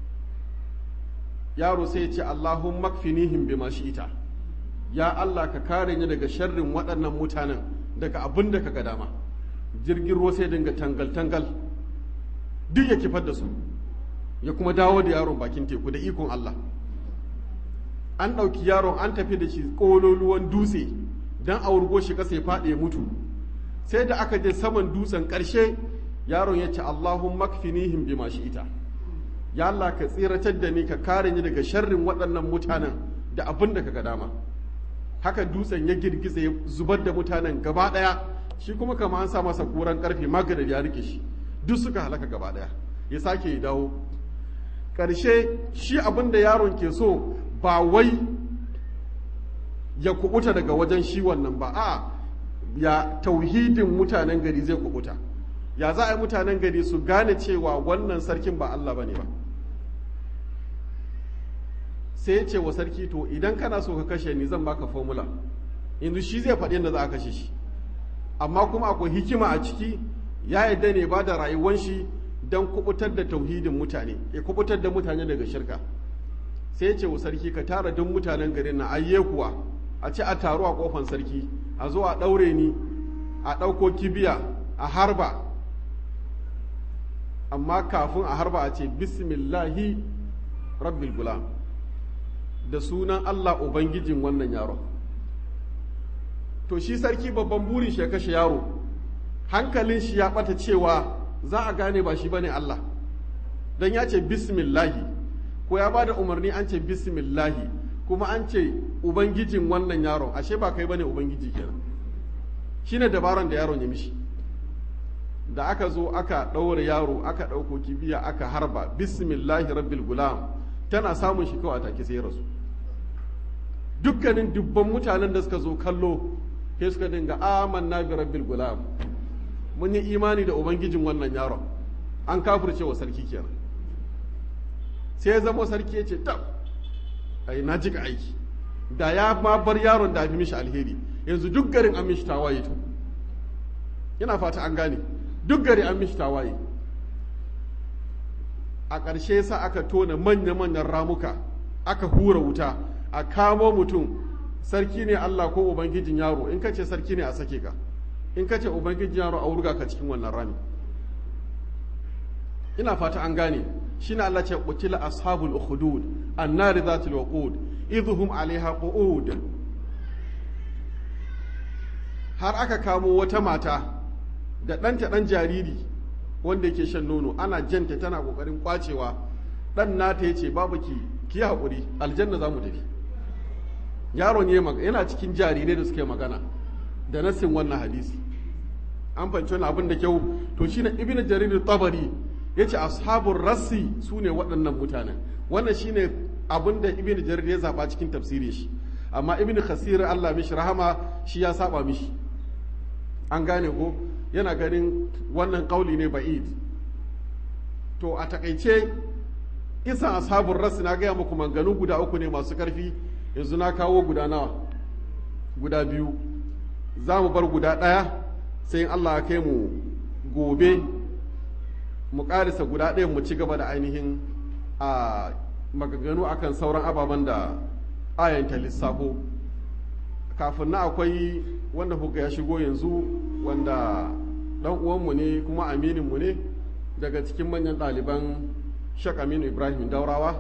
yaro sai ya ce allahun makfinihim bima ita ya allah ka kare ni daga sharrin waɗannan mutanen daga abin da ka ga dama jirgin ruwa sai dinga tangal-tangal duk ya kifar da su ya kuma dawo da yaron bakin teku da ikon Allah an ɗauki yaron an tafi da shi ƙololuwan dutse don a wurgo shi ƙasa ya faɗi ya mutu sai da aka je saman dutsen ƙarshe yaron ya ce Allahun makfinihim bima ita ya Allah ka tsiratar da ni ka kare ni daga sharrin waɗannan mutanen da abin da ka ga dama haka dutsen ya girgiza ya zubar da mutanen gaba ɗaya shi kuma kama an sa masa kuran karfe maganar ya rike shi duk suka halaka gaba daya ya sake ya dawo ƙarshe shi abin da yaron ke so ba wai ya kubuta daga wajen shi wannan ba a ya tauhidin mutanen gari zai kubuta ya za a yi mutanen gari su gane cewa wannan sarkin ba Allah ba ne ba sai ya ce wa sarki to idan kana so ka kashe ni zan baka formula yanzu shi zai faɗi yadda za a kashe shi amma kuma akwai hikima a ciki ya yadda ne ba da rayuwan shi don kubutar da tauhidin mutane ya kubutar da mutane daga shirka sai ce wa sarki ka tara duk mutanen garin na ayye kuwa a ci a taru a kofan sarki a zo a ɗaure ni a ɗauko kibiya a harba amma kafin a harba a ce bismillahi rabbil gulam da sunan allah ubangijin wannan yaron to shi sarki babban burin shi ya kashe yaro hankalin shi ya bata cewa za a gane ba shi bane Allah dan ya ce bismillahi ko ya bada umarni an ce bismillahi kuma an ce ubangijin wannan yaron ashe ba kai bane ubangiji kenan shine dabaran da yaron ya mishi da aka zo aka ɗaure yaro aka ɗauko kibiya aka harba bismillahi rabbil gulam tana samun shi kawai take sai rasu dukkanin dubban mutanen da suka zo kallo sai suka dinga amanna bi rabbil gulam mun yi imani da ubangijin wannan yaron an kafirce wa sarki kenan sai ya zama sarki ya ce tab ai na jika aiki da ya ma bar yaron da fi mishi alheri yanzu duk garin an mishi tawaye to ina fata an gane duk gari an mishi tawaye a ƙarshe sa aka tona manya-manyan ramuka aka hura wuta a kamo mutum sarki ne Allah ko ubangijin yaro in ka ce sarki ne a sake ka in ka ce ubangijin yaro a wurga ka cikin wannan rami ina fata an gane shine Allah ce qutila ashabul ukhdud annari zatul waqud idhum alaiha qu'ud har aka kamo wata mata da ɗanta ɗan jariri wanda yake shan nono ana janta tana ƙoƙarin ƙwacewa ɗan nata ya ce babu ki ki haƙuri aljanna za mu tafi yaron yana cikin jarirai da suke magana da nassin wannan hadisi an fahimci wani abin da kyau to shine ibnu jarir tabari yace ashabul rassi sune waɗannan mutanen wannan shine abin da ibnu jarir ya zaba cikin tafsirin shi amma ibnu khasir Allah mishi rahama shi ya saba mishi an gane ko yana ganin wannan kauli ne ba'id to a takaice isan ashabul rassi na gaya muku manganu guda uku ne masu karfi yanzu na kawo guda nawa guda biyu za mu bar guda ɗaya sai in Allah ya kai mu gobe mu ƙarisa guda ɗaya mu ci gaba da ainihin a maganganu akan sauran ababen da ayanta lissafo kafin na akwai wanda kuka ya shigo yanzu wanda ɗan uwanmu ne kuma amininmu ne daga cikin manyan ɗaliban shek aminu ibrahim daurawa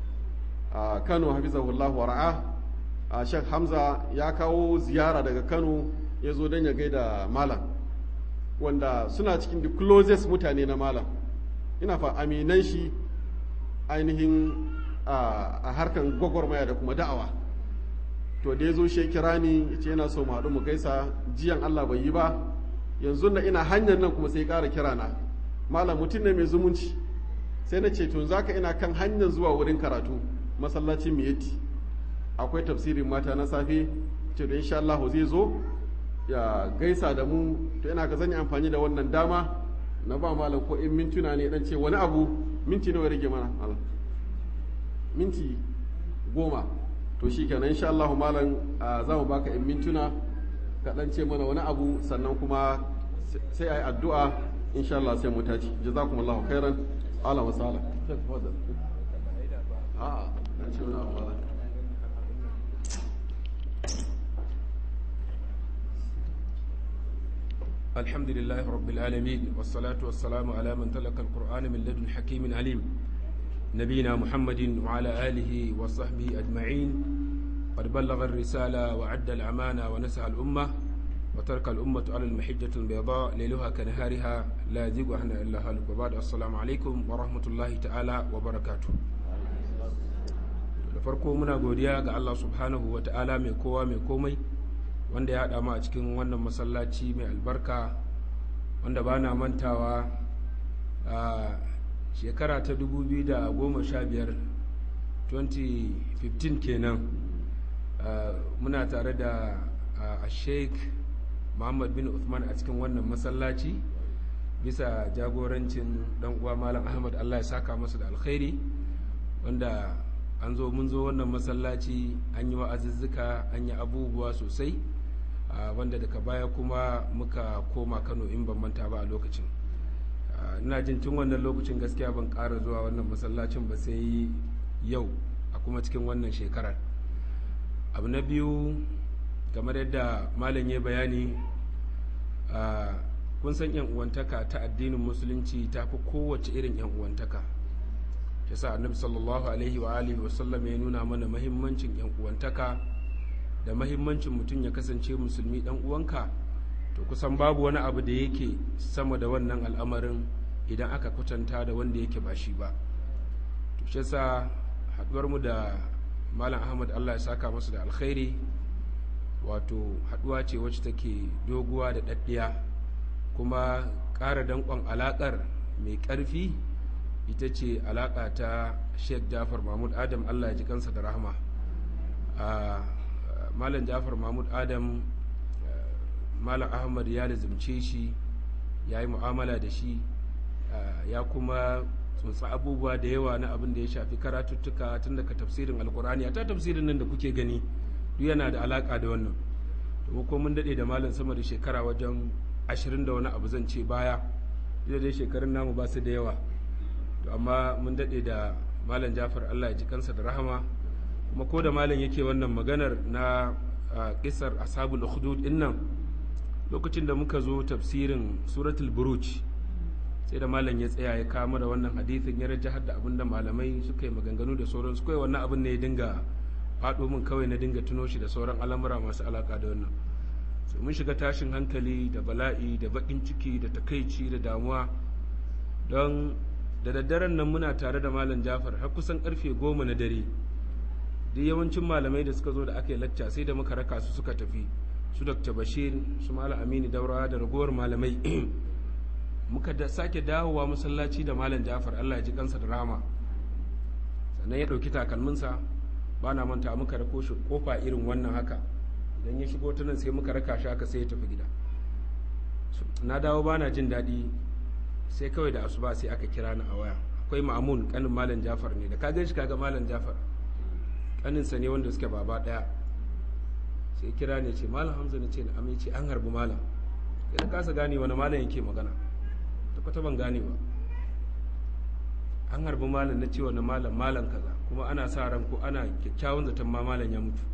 a kano hafizahullah wara'a a shek hamza ya kawo ziyara daga kano ya zo don ya gaida malam wanda suna cikin the closest mutane na malam ina fa aminan shi ainihin a harkan gwagwarmaya da kuma da'awa to da ya zo shi kira ni ya ce yana so mu haɗu mu gaisa jiyan allah bai yi ba yanzu na ina hanyar nan kuma sai ƙara kira na malam mutum ne mai zumunci sai na ce to zaka ina kan hanyar zuwa wurin karatu masallacin miyatti akwai tafsirin mata na safe ce da insha Allah zai zo ya gaisa da mu to ina ka zan yi amfani da wannan dama na ba malam ko in mintuna ne dan ce wani abu minti nawa rage mana malam minti goma to shi kenan insha Allah malam za mu baka in mintuna ka dan ce mana wani abu sannan kuma sai ayi addu'a insha Allah sai mu tashi jazakumullahu khairan ala wa sala a'a dan ce wani abu malam الحمد لله رب العالمين والصلاة والسلام على من تلقى القرآن من لدن حكيم عليم نبينا محمد وعلى آله وصحبه أجمعين قد بلغ الرسالة وعد الأمانة ونسح الأمة وترك الأمة على المحجة البيضاء ليلها كنهارها لا يزيغ عنها إلا هالك وبعد السلام عليكم ورحمة الله تعالى وبركاته da farko muna godiya ga Allah subhanahu wa ta'ala mai kowa mai komai wanda ya haɗa mu a cikin wannan masallaci mai albarka wanda ba na mantawa a shekara ta 2015 2015 kenan muna tare da a sheik muhammad bin uthman a cikin wannan masallaci bisa jagorancin dan uwa malam ahmad allah ya saka masa da alkhairi wanda an zo mun zo wannan masallaci an yi wa'azuzzuka an yi abubuwa sosai wanda daga baya kuma muka koma kano in ban manta ba a lokacin ina jin tun wannan lokacin gaskiya ban ƙara zuwa wannan masallacin ba sai yau a kuma cikin wannan shekarar abu na biyu kamar yadda malam ya bayani kun san yan uwantaka ta addinin musulunci ta fi kowace irin yan uwantaka ta sa annabi sallallahu alaihi wa alihi wasallam ya nuna mana mahimmancin yan uwantaka da mahimmancin mutum ya kasance musulmi dan uwanka to kusan babu wani abu da yake sama da wannan al'amarin idan aka kwatanta da wanda yake ba shi ba to shi yasa haduwar mu da malam ahmad allah ya saka masa da alkhairi wato haduwa ce wacce take doguwa da daddiya kuma ƙara danƙon alaƙar mai ƙarfi ita ce alaƙa ta sheikh jafar mahmud adam allah ya ji kansa da rahama malam jafar mahmud adam malam ahmad ya lizimce shi ya yi mu'amala da shi ya kuma tsuntsa abubuwa da yawa na abin da ya shafi karatuttuka tun daga tafsirin alkur'ani a ta tafsirin nan da kuke gani duk yana da alaka da wannan to ko mun dade da malam sama da shekara wajen ashirin da wani abu zan ce baya duk dai shekarun namu ba su da yawa to amma mun dade da malam jafar allah ya ji kansa da rahama kuma ko da malam yake wannan maganar na kisar ashabul ukhdud din nan lokacin da muka zo tafsirin suratul buruj sai da malam ya tsaya ya kama da wannan hadithin ya rajahar da abinda malamai suka yi maganganu da sauransu kawai wannan abin ne ya dinga faɗo min kawai na dinga tuno shi da sauran al'amura masu alaka da wannan sai mun shiga tashin hankali da bala'i da baƙin ciki da takaici da damuwa don da daddaren nan muna tare da malam jafar har kusan karfe goma na dare duk yawancin malamai da suka zo da aka yi lacca sai da muka raka su suka tafi su dr bashir su malam aminu daurawa da ragowar malamai muka da sake dawowa masallaci da malam jafar allah ya ji kansa da rama sannan ya ɗauki takalminsa ba na manta muka rako shi kofa irin wannan haka idan ya shigo ta nan sai muka raka shi haka sai ya tafi gida na dawo ba na jin daɗi sai kawai da asuba sai aka kira ni a waya akwai ma'amun kanin malam jafar ne da ka gan shi kaga malam jafar kaninsa ne wanda suke baba ɗaya sai kira ne ce malam hamza ne ce na amince an harbi malam sai kasa gane wani malam yake magana ta kwata ban gane ba an harbi malam na ce wani malam malam kaza kuma ana sa ran ko ana kyakkyawan zaton ma malam ya mutu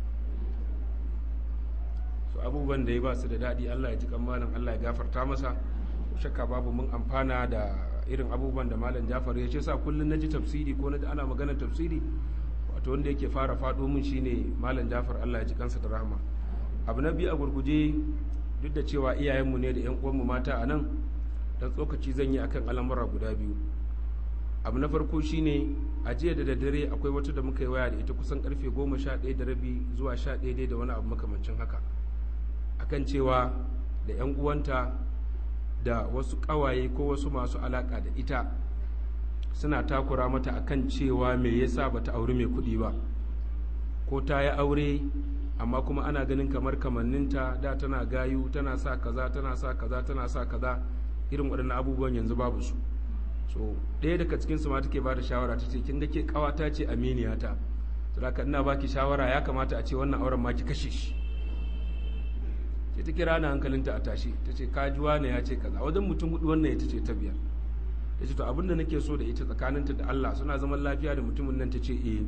so abubuwan da ya ba su da daɗi allah ya ji kan malam allah ya gafarta masa shakka babu mun amfana da irin abubuwan da malam jafar ya ce sa kullum na ji tafsiri ko na ji ana maganar tafsiri wato wanda yake fara faɗo min shine malam jafar allah ya ji kansa da rahama abu na biyu a gurguje duk da cewa iyayenmu ne da yan uwanmu mata a nan dan tsokaci zan yi akan al'amura guda biyu abu na farko shine a jiya da daddare akwai wata da muka yi waya da ita kusan karfe goma sha ɗaya da rabi zuwa sha ɗaya da wani abu makamancin haka akan cewa da yan uwanta da wasu ƙawaye ko wasu masu alaƙa da ita suna takura mata akan cewa me yasa bata auri mai kuɗi ba ko ta yi aure amma kuma ana ganin kamar kamanninta da tana gayu tana sa kaza tana sa kaza tana sa kaza irin waɗannan abubuwan yanzu babu su so ɗaya daga cikin su ma take ba da shawara ta ce kin ga ke ƙawata ce aminiyata saboda ina baki shawara ya kamata a ce wannan auren ma ki kashe shi sai ta kira ni hankalinta a tashi ta ce kajuwa ne ya ce kaza wajen mutum hudu wannan ita ce ta biyar ta ce to abin da nake so da ita tsakaninta da Allah suna zaman lafiya da mutumin nan ta ce eh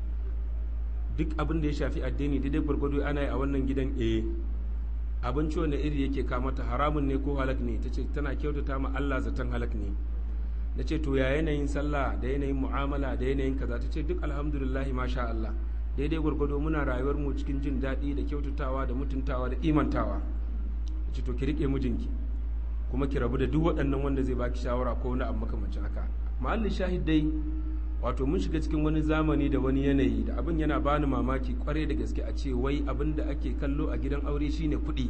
duk abin da ya shafi addini daidai gwargwado ana yi a wannan gidan eh abinci wanda iri yake kamata haramun ne ko halak ne ta ce tana kyautata ma Allah zaton halak ne na ce to ya yanayin sallah da yanayin mu'amala da yanayin kaza ta ce duk alhamdulillah masha Allah daidai gwargwado muna rayuwar mu cikin jin daɗi da kyautatawa da mutuntawa da imantawa ta ce to ki riƙe mijinki kuma ki rabu da duk waɗannan wanda zai baki shawara ko wani abu makamancin haka mahallin shahid dai wato mun shiga cikin wani zamani da wani yanayi da abin yana bani mamaki kwarai da gaske a ce wai abin da ake kallo a gidan aure shine kuɗi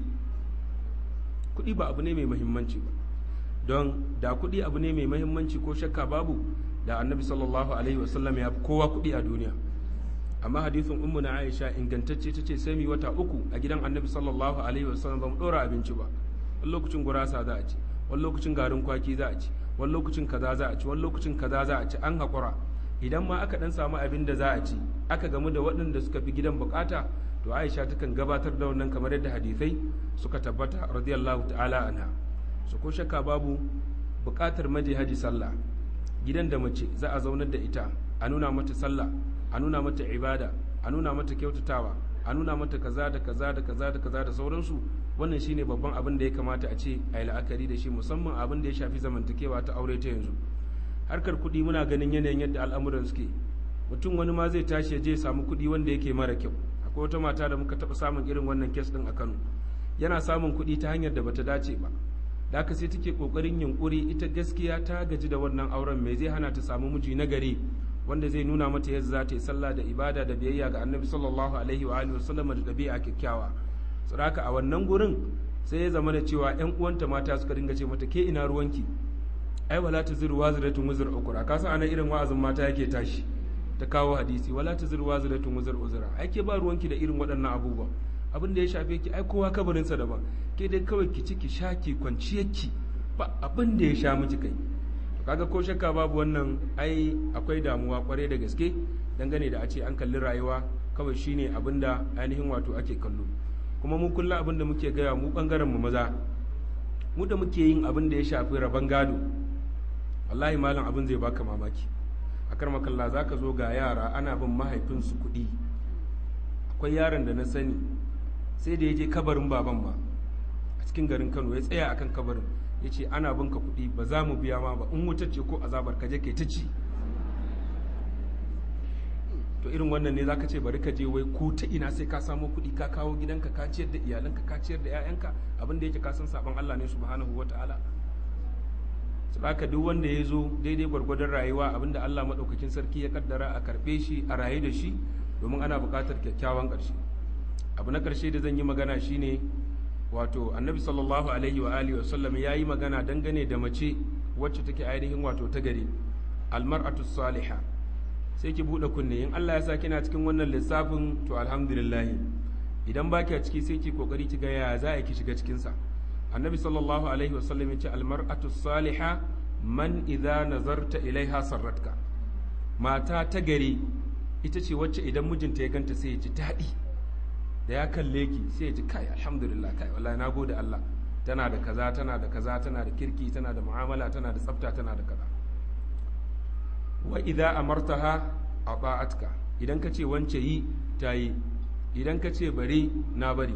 kuɗi ba abu ne mai muhimmanci ba don da kuɗi abu ne mai muhimmanci ko shakka babu da annabi sallallahu alaihi wasallam ya fi kowa kuɗi a duniya amma hadisin ummu na aisha ingantacce ta ce sai mu wata uku a gidan annabi sallallahu alaihi wasallam ba mu ɗora abinci ba wani lokacin gurasa za a ci wani lokacin garin kwaki za a ci wani lokacin kaza za a ci wani lokacin kaza za a ci an haƙura idan ma aka dan samu abin da za a ci aka gamu da waɗanda suka fi gidan bukata to aisha takan gabatar da wannan kamar yadda hadisai suka tabbata radiyallahu ta'ala anha su ko shakka babu bukatar maje haji sallah gidan da mace za a zaunar da ita a nuna mata sallah a nuna mata ibada a nuna mata kyautatawa a nuna mata kaza da kaza da kaza da kaza da sauransu wannan shine babban abin da ya kamata a ce a yi la'akari da shi musamman abin da ya shafi zamantakewa ta aure ta yanzu harkar kuɗi muna ganin yanayin yadda al'amuran suke mutum wani ma zai tashi ya je samu kuɗi wanda yake mara kyau akwai wata mata da muka taɓa samun irin wannan kes ɗin a kano yana samun kuɗi ta hanyar da bata dace ba da haka sai take ƙoƙarin yunƙuri ita gaskiya ta gaji da wannan auren mai zai hana ta samu miji na gari wanda zai nuna mata yadda za ta yi sallah da ibada da biyayya ga annabi sallallahu alaihi wa alihi wasallam da ɗabi'a kyakkyawa saboda a wannan gurin sai ya zama da cewa yan uwanta mata suka dinga ce mata ke ina ruwanki ai wala taziru waziratun wuzur ukura ka san ana irin wa'azin mata yake tashi ta kawo hadisi wala taziru waziratun wuzur uzura ai ke ba ruwanki da irin waɗannan abubuwa abin da ya shafe ki ai kowa kabarinsa daban ke dai kawai ki ci ki sha ki kwanciyarki ba abin da ya sha miki kai to kaga ko shakka babu wannan ai akwai damuwa kwarai da gaske dangane da a ce an kalli rayuwa kawai shine abin da ainihin wato ake kallo kuma mu kullum abin da muke gaya mu bangaren mu maza mu da muke yin abin da ya shafi rabon gado wallahi malam abin zai baka mamaki a karmakalla za ka zo ga yara ana bin mahaifinsu kuɗi akwai yaron da na sani sai da ya je kabarin baban ba a cikin garin kano ya tsaya akan kabarin ya ce ana bin ka kuɗi ba za mu biya ma ba in wutar ce ko azabar ka je kai ta ci to irin wannan ne za ka ce bari ka je wai ko ta ina sai ka samo kuɗi ka kawo gidanka ka ciyar da iyalanka ka ciyar da 'ya'yanka abin da yake ka san sabon Allah ne subhanahu wa ta'ala haka duk wanda ya zo daidai gwargwadon rayuwa abinda Allah maɗaukakin sarki ya kaddara a karɓe shi a rayu da shi domin ana buƙatar kyakkyawan ƙarshe abu na ƙarshe da zan yi magana shine wato annabi sallallahu alaihi wa alihi wasallam ya yi magana dangane da mace wacce take ainihin wato ta gari almar'atu salihah sai ki buɗe kunne in Allah ya sa kina cikin wannan lissafin to alhamdulillah idan ba ki a ciki sai ki kokari ki ga ya za a ki shiga cikin sa annabi sallallahu alaihi wasallam ya ce almar'atu salihah man idza nazarta ilaiha sarratka mata ta gari ita ce wacce idan mijinta ya ganta sai ya ji daɗi da ya kalle ki sai ya ji kai alhamdulillah kai wallahi na gode Allah tana da kaza tana da kaza tana da kirki tana da mu'amala tana da tsafta tana da kaza wa idza amartaha ata'atka idan ka ce wance yi ta yi idan ka ce bari na bari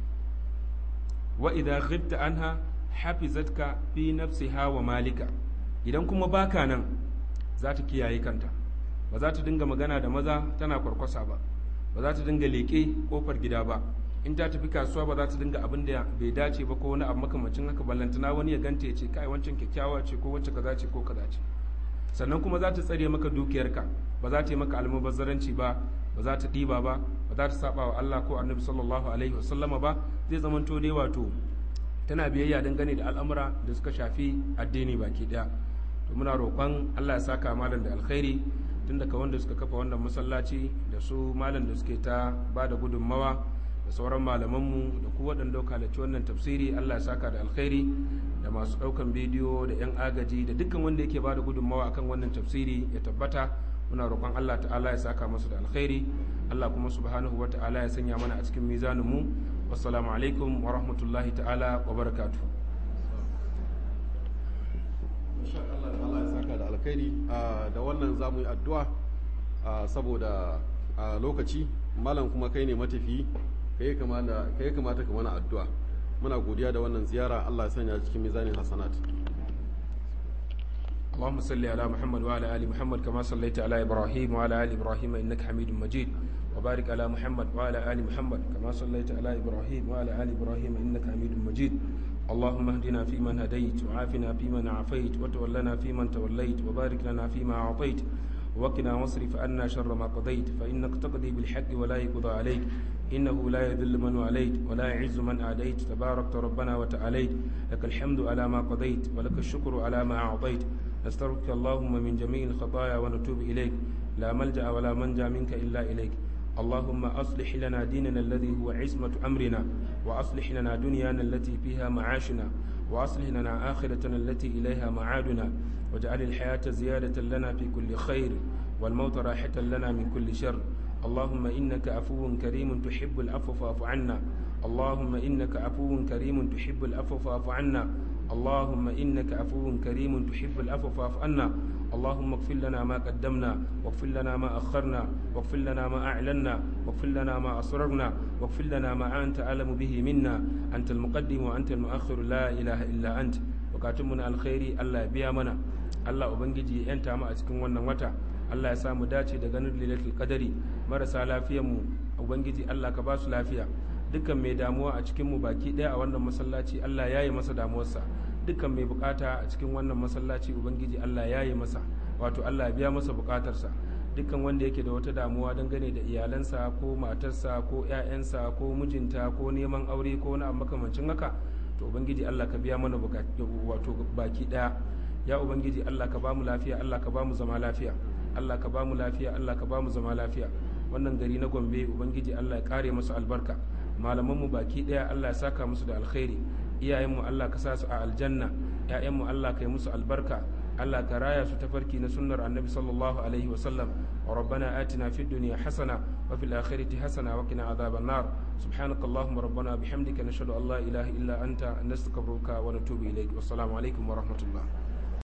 wa idza ghibta anha hafizatka fi nafsiha wa malika idan kuma baka nan za ta kiyaye kanta ba za ta dinga magana da maza tana kwarkwasa ba ba za ta dinga leƙe kofar gida ba in ta tafi kasuwa ba za ta dinga abin da bai dace ba ko wani abu makamacin haka ballantana wani ya ganta ya ce kai wancan kyakkyawa ce ko wacce kaza ce ko kaza ce sannan kuma za ta tsare maka dukiyarka ba za ta yi maka almubazzaranci ba ba za ta ɗiba ba ba za ta saba wa Allah ko annabi sallallahu alaihi wasallama ba zai zama to dai wato tana biyayya dangane da al'amura da suka shafi addini baki daya to muna roƙon Allah ya saka malam da alkhairi tun daga wanda suka kafa wannan masallaci da su malam da suke ta ba da gudunmawa da sauran malamanmu da ku waɗanda halarci wannan tafsiri Allah ya saka da alkhairi da masu ɗaukan bidiyo da 'yan agaji da dukkan wanda yake ba da gudunmawa akan wannan tafsiri ya tabbata muna roƙon Allah ta'ala ya saka masu da alkhairi Allah kuma subhanahu wa ta'ala ya sanya mana a cikin mizaninmu wassalamu alaikum wa rahmatullahi ta'ala wa barakatuh Allah ya saka da alkhairi da wannan za mu yi addu'a saboda lokaci malam kuma kai ne matafi kai kamata ka mana addu'a muna godiya da wannan ziyara Allah ya sanya cikin mizanin hasanat اللهم صل على محمد وعلى ال محمد كما صليت على ابراهيم وعلى ال ابراهيم انك حميد مجيد وبارك على محمد وعلى ال محمد كما صليت على ابراهيم وعلى ال ابراهيم انك حميد مجيد اللهم اهدنا فيمن هديت وعافنا فيمن عافيت وتولنا فيمن توليت وبارك لنا فيما اعطيت وقنا واصرف عنا شر ما قضيت فانك تقضي بالحق ولا يقضى عليك إنه لا يذل من واليت ولا يعز من آديت تباركت ربنا وتعاليت لك الحمد على ما قضيت ولك الشكر على ما أعطيت نستغفرك اللهم من جميع الخطايا ونتوب إليك لا ملجأ ولا منجا منك إلا إليك اللهم أصلح لنا ديننا الذي هو عصمة أمرنا وأصلح لنا دنيانا التي فيها معاشنا وأصلح لنا آخرتنا التي إليها معادنا واجعل الحياة زيادة لنا في كل خير والموت راحة لنا من كل شر اللهم إنك عفو كريم تحب العفو فاعف عنا اللهم إنك عفو كريم تحب العفو فاعف عنا اللهم إنك عفو كريم تحب العفو فاعف عنا اللهم اغفر لنا ما قدمنا واغفر لنا ما أخرنا واغفر لنا ما أعلنا واغفر لنا ما أسررنا واغفر لنا ما أنت أعلم به منا أنت المقدم وأنت المؤخر لا إله إلا أنت وكاتمنا الخير الله يبيا منا الله أبنجي أنت ما أتكون ونن وتا Allah ya samu dace da ganin lailatul qadari marasa lafiyar mu ubangiji Allah ka ba su lafiya dukkan mai damuwa a cikin mu baki daya a wannan masallaci Allah ya yi masa damuwarsa dukkan mai bukata a cikin wannan masallaci ubangiji Allah ya yi masa wato Allah ya biya masa bukatarsa dukkan wanda yake da wata damuwa dangane da iyalansa ko matarsa ko 'ya'yansa ko mijinta ko neman aure ko wani abu makamancin haka to ubangiji Allah ka biya mana wato baki daya ya ubangiji Allah ka bamu lafiya Allah ka bamu zama lafiya Allah ka bamu lafiya Allah ka bamu zama lafiya wannan gari na Gombe ubangiji Allah ya kare musu albarka malaman mu baki daya Allah ya saka musu da alkhairi iyayen mu Allah ka sa su a aljanna ƴaƴan mu Allah ka yi musu albarka Allah ka raya su tafarki na sunnar annabi sallallahu alaihi wa sallam wa rabbana atina fid dunya hasana wa fil akhirati hasana wa qina adhaban nar subhanakallahumma rabbana bihamdika nashhadu an la ilaha illa anta nastaghfiruka wa natubu ilaik wassalamu alaikum wa rahmatullah